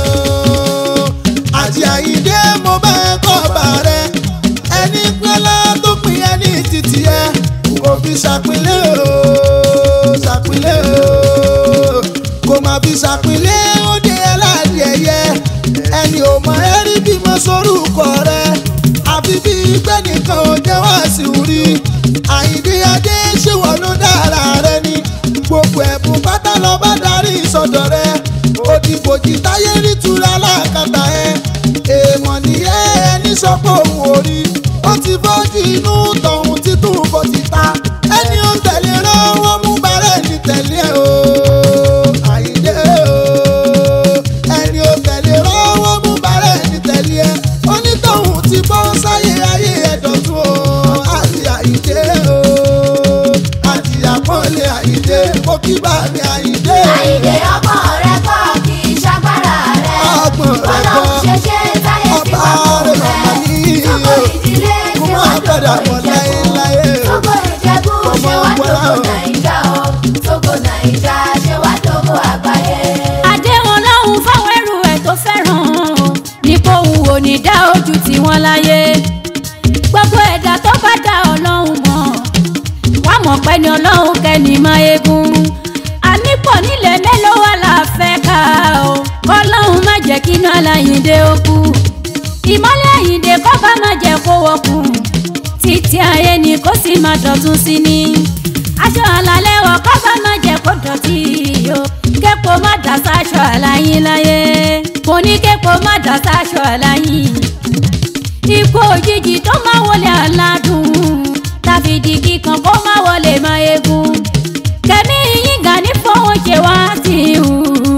o àti àyíndé mo bá ẹ kó bá rẹ ẹni pẹ́lá tó pin ẹni títì ẹ kò fi ṣàpínlẹ̀ o ṣàpínlẹ̀ o kò má fi ṣàpínlẹ̀ ó dé aládìẹyẹ ẹni ò mọ ẹrí bímọ sórúkọ rẹ àfi bí gbẹ́nìkan ò jẹ́ wá sí orí àyíndé adé ṣé wọ́n ló dára rẹ ni gbogbo ẹ̀bùn pátá lọ bá darí ìsọdọ̀ rẹ òdìbòjì táyé nítura lákàtà ẹ èèmọ̀ nìyẹn ẹni sọ pé òun ò rí ó ti bọ́jú inú tọ̀hún títún bó ti ta ẹni ó tẹ̀lé rọ́wọ́ mú bàrẹ̀ ní tẹ̀lé o àyíndé o ẹni ó tẹ̀lé rọ́wọ́ mú bàrẹ̀ ní tẹ̀lé ẹ onítọ̀hún ti bọ́ sáyé ayé ẹ̀dọ̀tún o àti àyíndé o àti àpọ́nlé àyíndé mo kí bá mi àyíndé. Àìdè ọmọ rẹ kọ́ kì í ṣagbára rẹ. Ọgbọ̀n rẹ Bọ́lọ́hún kọ́. ṣe ṣe táyé fi Ọba wá mú rẹ rẹ. màmá ní Tókò o. ìdílé Kó ṣe má wá padà dògbò bọ̀ ìjẹ̀bú. láéláé o. Tókò ìjẹ̀bú ṣe wá Ọmọ dògbò ọgbọ́n Nàìjà o. Tókò Nàìjà ṣe wá dògbò àgbáyé. àdéhùn lọ́hùn fáwọn ẹrù ẹ̀ tó fẹ́ràn ní kóhun ò ní dá ojú tí wọ́n láyé gbogbo ẹ̀dá tó bá dá ọlọ́run mọ̀ wá mọ̀ pé ní ọlọ́run kẹ́ni máa egun ànípọ̀ nílẹ̀ mélòó wà láfẹ́ ká o kọ́lọ́run má jẹ́ kí iná aláyíǹde ó kú ìmọ́lẹ̀ àyíǹde kọ́ bá má jẹ́ kó wọ́kùn títí ayé ni kó sì má dọ̀tún sí ni aṣọ àlàlẹ́ wọ̀ kọ́ bá má jẹ́ kó dọ̀tí o képo má dà sáṣọ àlàyìn láyé kò ní képo má dà sáṣọ àlàyìn ikú òjijì tó máa wọlé aládùn tàbí di kíkan kó má wọlé má egun kẹ́mi ṣe wá sí i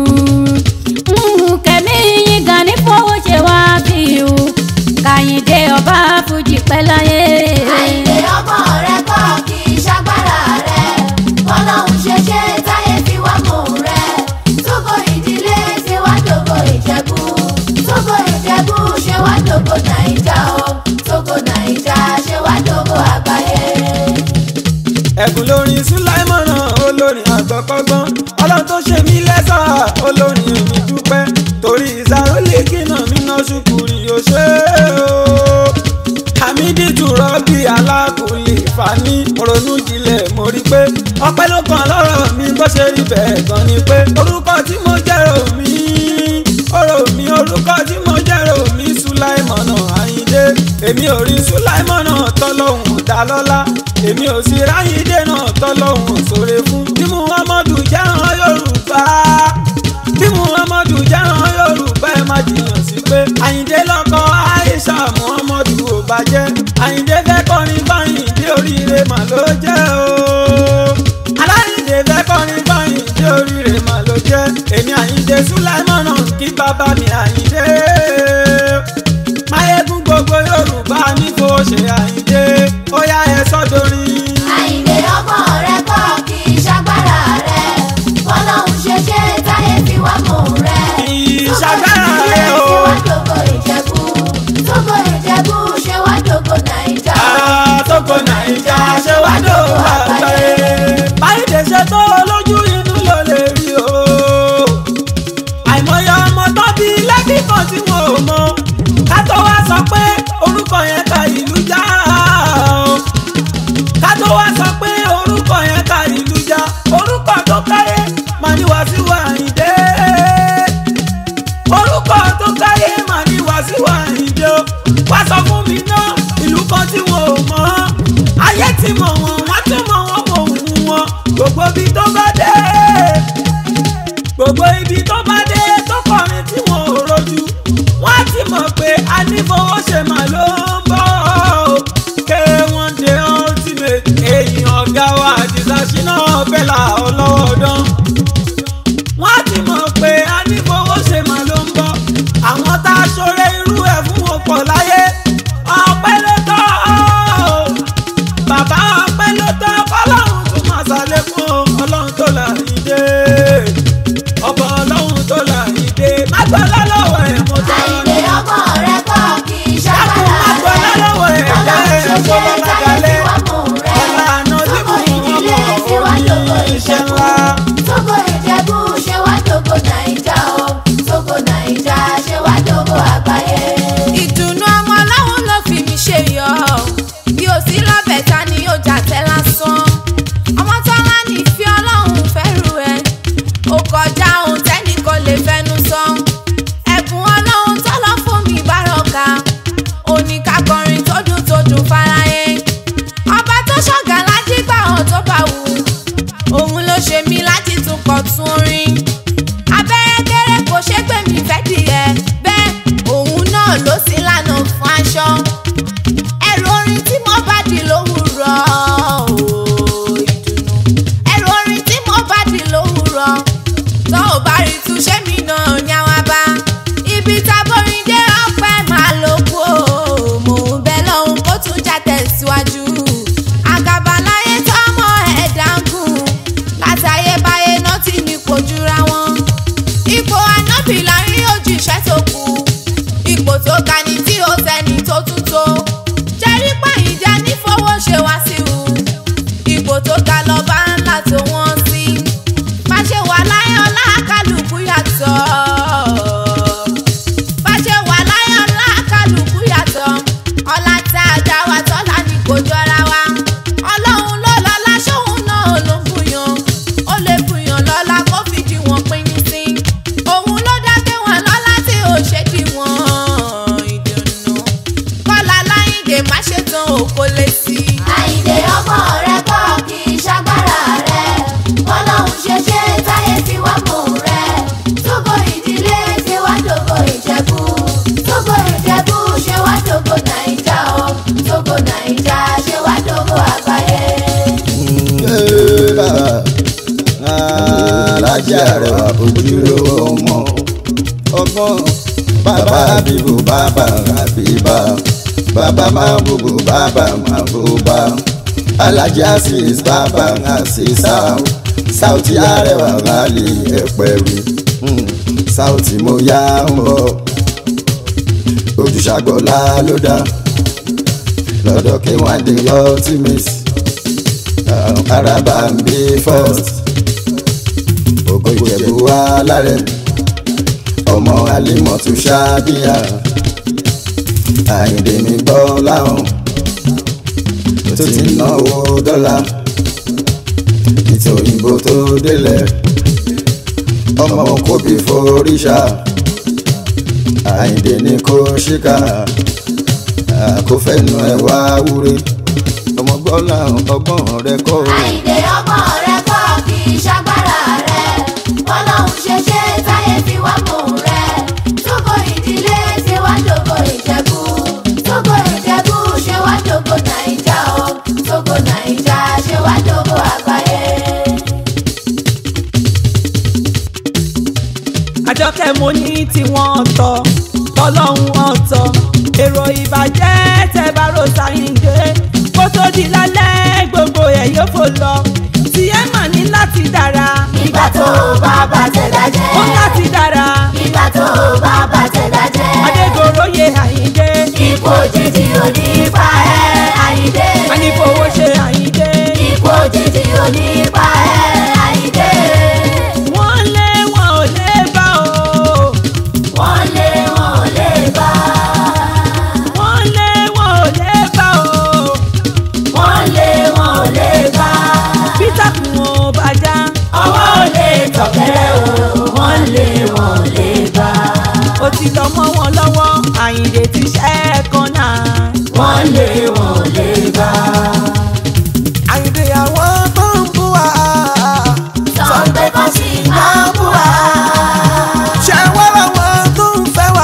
kẹ̀mí yín gan ní fowó ṣe wá sí i kàyìndé ọba fújì pẹ́ láyé. àìlè ọmọ rẹ kọ́ kì í ṣagbára rẹ bọ́lọ́hún ṣe ṣe táyé fi wá mọ̀ rẹ tógo ìdílé ṣe wá dògo ìjẹ̀bú tógo ìjẹ̀bú ṣe wá dògo nàìjà o tógo nàìjà ṣe wá dògo àgbáyé. ẹ̀bùn lórin sùláìmọ̀nà olórin àgbọ̀kọ́gbọ́n ọlọ́run tó ṣe mí lẹ́sà olórin èmi dúpẹ́ torí ìsàrólè kìnà mi ná ṣùkúrì yóò ṣe é o. hamidi tùrọ̀ bí alákùnlé fani ronú jinlẹ̀ mo rí pé ọpẹ́ ló kàn lọ́rọ̀ mi bó ṣe rí bẹ́ẹ̀ gan ni pé orúkọ tí mo jẹ́rò mi ọ̀rọ̀ mi orúkọ tí mo jẹ́rò mi sùláìmọ̀nà àyíndé èmi ò rí sùláìmọ̀nà tọ́lọ́hún dá lọ́lá èmi ò sì ráyíndé náà tọ́lọ́hún sóre fún bí muhammadu jẹ́ràn yorùbá bí muhammadu jẹ́ràn yorùbá ẹ má jiyàn sí pé àyíndé lọ́kọ aisha muhammadu ò bàjẹ́ àyíndé fẹ́ kọrin báyìí dé oríire mà ló jẹ́ o aláìndé fẹ́ kọrin báyìí dé oríire mà ló jẹ́ èmi àyíndé sùláìmọ̀nà kí bàbá mi àyíndé máyégún gbogbo yorùbá ní kò ṣe àyíndé ó yá ẹ sọ́dọ̀rin. àìlè ọmọ rẹ kọ́ kì í ṣagbára rẹ bọ́lọ́hún ṣe ṣe táyé fi wá mọ̀ rẹ ìṣàgbára rẹ o. ṣe wá dògo ìjẹ̀bú tógo ìjẹ̀bú ṣe wá dògo nàìjà àtòkò nàìjà ṣe wá dòwò àgbáyé. báyìí ṣe tó lójú inú ló lè rí o. àìmọye ọmọ tó bí lẹ́bí kan tí wọn ò mọ ká tó wá sọ pé orúkọ yẹn ka ìlú já o. ká tó wá sọ pé orúkọ yẹn ka ìlú já orúkọ tó káyé máa ní Wasiu Àyìndé orúkọ tó káyé máa ní Wasiu Àyìndé o wá sọ fún mi náà ìlú kan tí wọn ò mọ̀ ayé ti mọ̀ wọn wọ́n tún mọ̀ wọn mọ̀ òun wọn gbogbo ibi tó bá dé gbogbo ibi tó bá dé tó kọrin tí wọn ò rojú wọ́n á ti mọ̀ pé anífowóṣe mà ló ń bọ̀ K1 the ultimate èyí ọ̀gá wa àdìsá ṣínà bẹ́là ọlọ́wọ́dán wọ́n á ti mọ̀ pé anífowóṣe mà ló ń bọ̀ àwọn tá a ṣoore irú ẹ̀ fún wọn pọ̀ láyé ọpẹ́ ló tọ́ bàbá ọpẹ́ ló tọ́ fọlọ́run tún máa ṣàlékún o. ọlọ́run tó là yín dé ọba ọlọ́run tó là yín dé mágbọ́lá lọ́wọ́ ẹ̀ mo tọ́ àìlè ọmọ rẹ kọ́ kì í dákun ṣagbára mágbọ́lá rẹ lọ́wọ́ ẹ̀ bọ́lọ́hún jẹ́ ṣe ṣe ẹ̀fọ́ táyé lọ́lágalẹ̀ fi wá mọ̀ rẹ ọ̀la àná tí tógo mo mọ̀ ìdílé ṣe wá ọ́ dògo ní iṣẹ́ ìjẹ̀bú ńlá. tógo ìjẹ̀bú ṣe wá dògo nàìjà o tógo nàìjà ṣe wá dògo àgbáyé. ìdùnnú ọmọ ọlọ́run ló fi mi ṣe yọ bí o sí lọ́bẹ̀ ta ni yóò jà tẹ́ lásán ọmọ tọ́lá ní ìfẹ́ ọlọ́run fẹ́rù ẹ ó kọjá ohun tẹ́nì kan lè fẹnu sọ ẹ̀bùn ọlọ́run tọ́lọ́ fún mi bárọ̀ka oníkakọrin tó dùn tó dùn fáráyé ọba tó ṣọ̀gá lájígbà hàn tó bá wù òun ló ṣe mí alájà rẹwà ojúlówó ọmọ ọgbọ́n bàbá bíbù bàbá àbíbá bàbá máa bùbù bàbá máa bùbá alájà sis bàbá àṣìṣà sáùtì arẹwà rálì ẹ̀pẹ̀rù sáùtì mo yá ń bọ̀ ojúṣàgbọ́lá ló dá lọ́dọ̀ kí wọ́n dé ultimate araba ń bí first ògo ìjẹ̀bú wa lárẹ̀ ọmọ alimọ̀tún ṣáàbíyà àyìndé mi gbọ́ láwọn tó ti náwó dọ́là ìtò òyìnbó tó délẹ̀ ọmọ kóbi foríṣà àyìndé ní kó ṣíkà àkófẹ́nu ẹ̀ wá wúre ọmọ gbọ́ làwọn ọgbọ́n rẹ kọ́ o. àìdè ọmọ rẹ kọ́ kì í ṣagbára rẹ bọ́lọ́hún ṣe ṣe táyé fi wá mọ̀ rẹ tógo ìdílé ṣe wá dògo ìjẹ̀bú tógo ìjẹ̀bú ṣe wá dògo nàìjà o tógo nàìjà ṣe wá dògo àgbáyé. àjọkẹ́ mo ní tiwọn ọ̀tọ̀ tọ́lọ́hún ọ̀tọ̀ èrò ìbàjẹ́ tẹ bá ro sàyìndé kó tó di lálẹ́ gbogbo ẹ̀ yóò fò lọ tí ẹ mà ní láti dára ìgbà tó bá bàtẹ̀ dájẹ́ ó láti dára ìgbà tó bá bàtẹ̀ dájẹ́ adégoróyè àyíndé ipò òjijì ò ní pa ẹ́ àyíndé anífowó ṣe àyíndé ipò òjijì ò ní pa ẹ́ àyíndé wọ́n lé wọn ò lè bá o wọ́n lé wọn ò lè bá wọ́n lé wọn ò lè bá o wọ́n lé wọn ò lè bá peter kùn ó bàjá ọwọ́ ò lè tọ̀kẹ́rẹ́ o wọ́n lé wọn ò lè bá ó ti lọ mọ́ wọn lọ́wọ́ àyíndé ti ṣẹ́ kan náà. wọ́n lé wọn ò lè bá àyìndé àwọn tó ń bú wa. sọ pé kó sì máa bú wa ṣé wọ́n làwọn tó ń fẹ́ wa.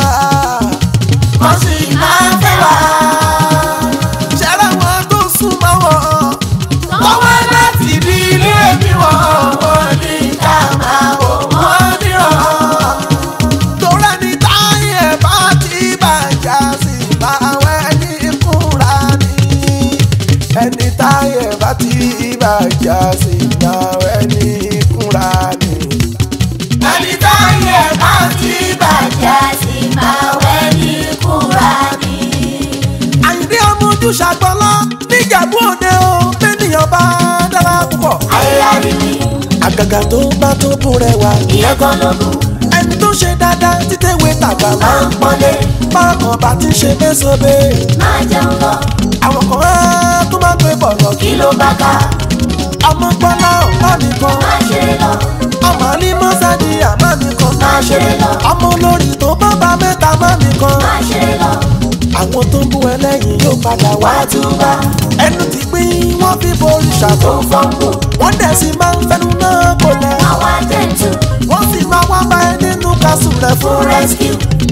kó sì máa fẹ́ wa ṣé làwọn tó súnmọ́ wọn. tọ́wọ́ láti bí ilé mi wọ̀ wọ́n ní ká máa wò wọ́n nírọ̀. torí ẹni táyé bá ti bàjá sí báwẹ́ ní kúra ni. ẹni táyé bá ti bàjá sí báwẹ́ ní kúra ni. ẹni táyé bá ti bàjẹ́ sí máa wẹ́ ní kúra ni. àyìndé ọmọ ojú ṣàgbọ́lá níjàmbá òde o bẹ́nìyàn bá dára púpọ̀. ayélujára mi àgàgà tó bá tó bú rẹwà. ìyẹn kan ló kù ẹni tó ṣe dáadáa títẹ̀wé tàgbà máa máa ń pọ́nlé bákan bá ti ṣe mẹ́sàn-án máa jẹun lọ àwọn kan á tó máa gbé bọ̀rọ̀ kí ló bá ká ọmọ gbọ́lá ọ̀pá mi kan máa ṣe lọ ọmọ ní mọ́sádì àmá mi kan máa ṣe lọ ọmọ olórí tó bá bá mẹ́ta má mi kan máa ṣe lọ àwọn tó ń bú ẹlẹ́yìn yóò padà wá wá túbà ẹnu ti pín wọ́n fi borí tó ṣàtọ̀ ń fọ́nbù wọ́n dẹ̀ sì máa ń fẹnu náà kò lẹ̀ àwọn àjẹtù wọ́n sì máa wá bá ẹ nínú kásù rẹ̀ fún fún rẹ̀ rescue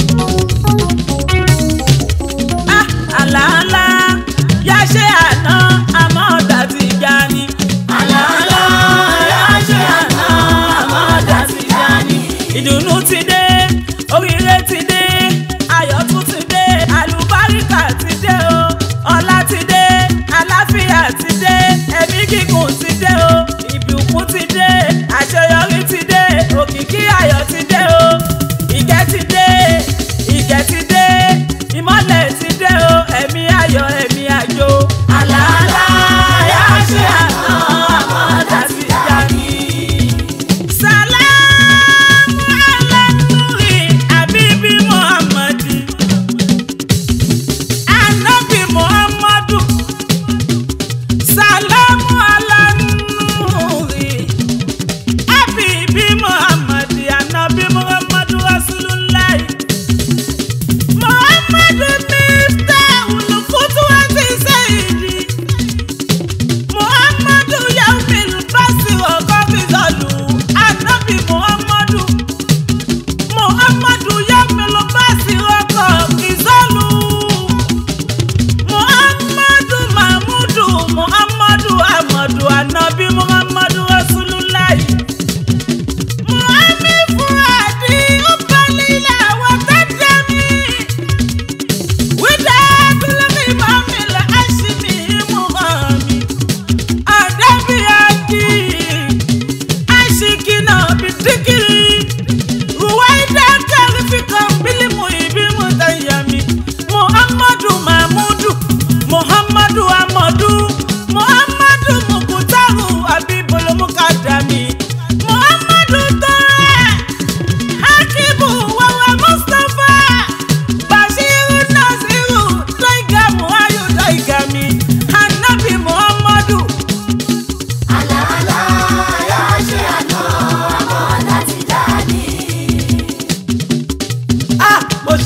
Ah, àlàálá yá ṣe àná àmọ́ ọ̀dà ti já ni. àlàálá yá ṣe àná àmọ́ ọ̀dà ti já ni. ìdùnnú ti dé oríire ti dé ayọ̀ tún ti dé àlùbáríkà ti dé o ọlá ti dé àlàáfíà ti dé ẹ̀mí gígùn ti dé o ìbùkún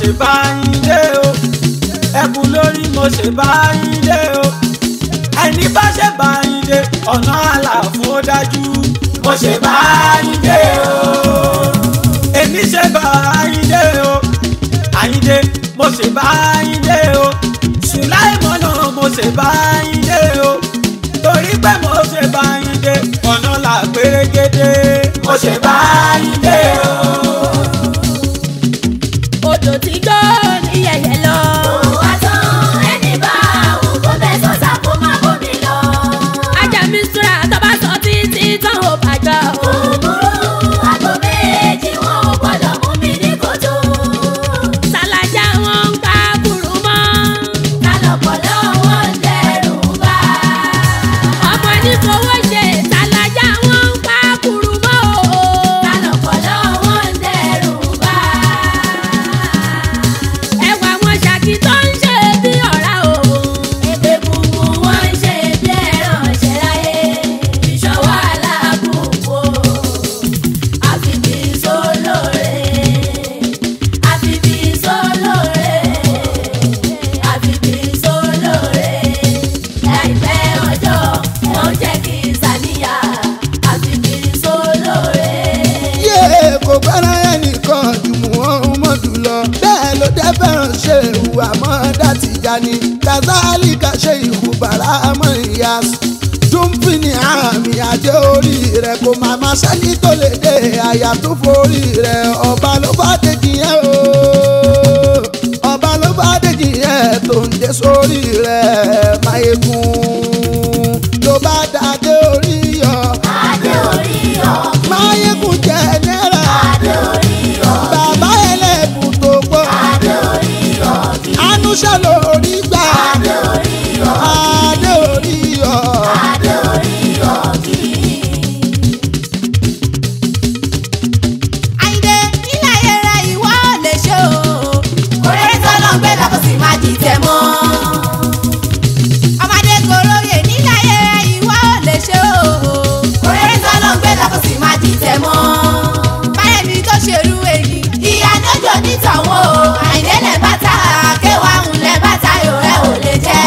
ṣe bá yín dé o ẹkùn lórí mo ṣe bá yín dé o ẹni bá ṣe bá yín dé ọ̀nà àlàfo dájú mo ṣe bá yín dé o èmi ṣe bá yín dé o àyíndé mo ṣe bá yín dé o sùláìmọ́nà mo ṣe bá yín dé o torí pé mo ṣe bá yín dé ọ̀nà là pérégedé mo ṣe bá yín dé o. odò tí gbọ́ ní yẹ̀yẹ̀ lọ. Òwà tán ẹni bá òun kó bẹ́ sọ́sà kó má bómi lọ. ajá mi súra tó bá sọ títí tán ò bàjọ́. Òbúrú àgbo méjì wọn ò gbọ́dọ̀ mú mi ní kòtò. sàlàjà wọn ń pa kúrú mọ́. Kálọ̀pọ̀lọ́ wọn ń dẹrù bá. ọmọ ní fowó ṣe sàlàjà wọn ń pa kúrú mọ́ o. Kálọ̀pọ̀lọ́ wọn ń dẹrù bá. ẹwà wọn ṣàkì tó ń ṣe bí ọ̀rá o. Èpè bùbù wọn ń ṣe bí ẹran ṣẹláyé. Ìṣọwọ́ aláàbùkù àfìbí sólóore. Àfìbí sólóore. Àfìbí sólóore. Láìpẹ́ ọjọ́ wọn jẹ́ kí sàníyà. Àfìbí sólóore. yé kò gbára ẹnìkan jù mú ohun mọ́dù lọ bẹ́ẹ̀ ló dé fẹ́ràn ṣe ìhùwà mọ́ dátì jani kazali ká ṣe ìhù bàrà mọ́ ìyá dúnfì ní àmì àjẹ orí rẹ̀ kò má má sẹ́ni tó lè dé àyà tó forí rẹ̀ ọba ló bá dèjì yẹn o ọba ló bá dèjì yẹn tó ń dé sórí rẹ̀ máyégún ló bá dàdé orí yọ Adé orí ọ̀gbìn. máyégún jẹ náírà Adé orí ọ̀gbìn. bàbá ẹlẹ́bùn tó gbọ́ Adé orí ọ̀gbìn. anúṣà lórí gbà Adé orí ọ̀gbìn. adé orí yọ. Adé orí ọ̀gbìn. àyìndé nílẹ̀ ayé rẹ ìwọ ò lè ṣe o. Kòrèrè tọ́lọ́ ń gbé lọ́kọ̀ sí má dìtẹ̀ mọ́. ọmọdé gòròyè nílẹ̀ ayé rẹ ìwọ ò lè ṣe o. Kòrèrè tọ́lọ́ ń gbé lọ́kọ̀ sí má dìtẹ̀ mọ́. báyẹ̀mí tó ṣerú èyí. Ìyá níjọ nítàwọn o, àìdé lẹ̀ bàtà, kéwàá ń lẹ̀ bàtà yóò rẹ̀ ò lè jẹ́.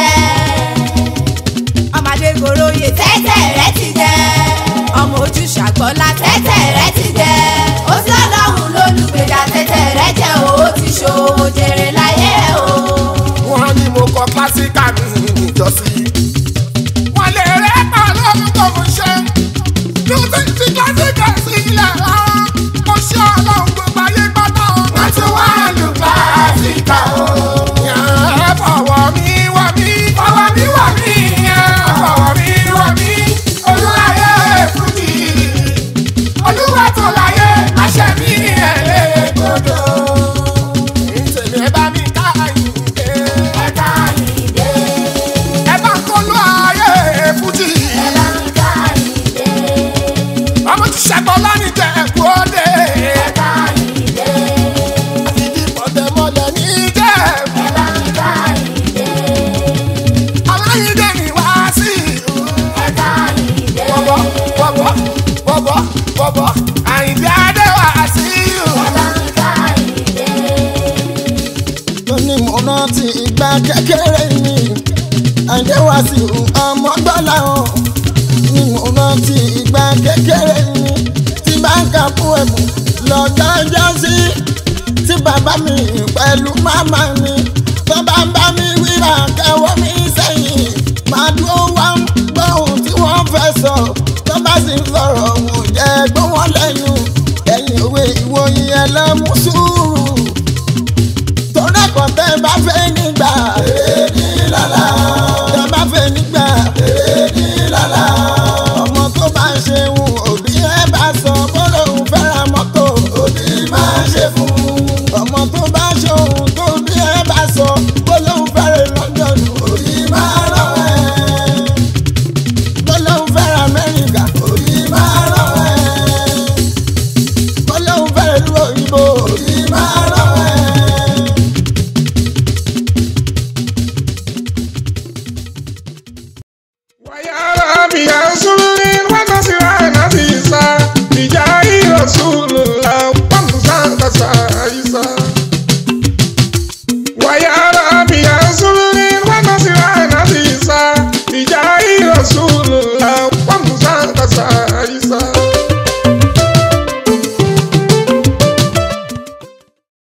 ọmọdé gòròyè Tẹ́tẹ̀ rẹ̀ ti jẹ́. ọmọ ojú ṣàgbọ́lá Tẹ́tẹ̀ rẹ̀ ti jẹ́. Ó sí ọlọ́run lólùgbèjà tẹ́tẹ̀ rẹ̀ jẹ́ o, ó ti ṣòwò jèrè láyé o. wọ́n ní mo kọ kílásíkà mi níjọ́sí. wọ́n lè rẹ́ pa lóhun tó mo ṣe. bí o ti fi kílásíkà sí ilẹ̀ rárá. mo ṣe ọlọ́run gbogbo ayé gbọ́dọ̀. wọ́n ti wá lù kílásíkà o. yàn ẹ́ fọwọ́ mi wọ̀ mí. fọwọ́ mi wọ̀ mí. yàn fọwọ́ mi wọ̀ mí. olúwayé fújì. olúwa tó láyé àṣẹ mi ẹ̀ lé gbọdọ̀. ìtẹ̀lé bá mi ká àyìnké. Ẹ̀ka ìdè, ẹ bá kọ́ lọ ayé fújì. ẹ̀ka ìka ìdè, ọmọ ti ṣàgbọ́ lánìí jẹ́ ẹ̀kú òde. ẹ̀ka ìdè, ìdí pọ̀tẹ́mọlẹ̀ ní jẹ́. ẹ̀ka ìka ìdè, aláyídé ni wá sí. ẹ̀ka ìdè. bọ̀bọ̀ bọ̀bọ̀ bọ̀bọ̀ bọ̀bọ̀ àyìndé adé wá sí. tó ní mo rántí ìgbà kékeré mi àjẹwà sí ọmọ gbọ́lá hàn ní mo rántí ìgbà kékeré mi tí bá ń kà fún ẹ̀bù lọ́jọ́ ọjọ́ sí tí bàbá mi pẹ̀lú màmá mi tó bá ń bá mi wíra kẹwọ́ mi sẹ́yìn máa dúró wá ń gbọ́ ohun tí wọ́n fẹ́ sọ tó bá sì ń sọ̀rọ̀ wò jẹ́ gbọ́ wọn lẹ́nu ẹ̀yìn òwe ìwòyìn ẹlẹ́mú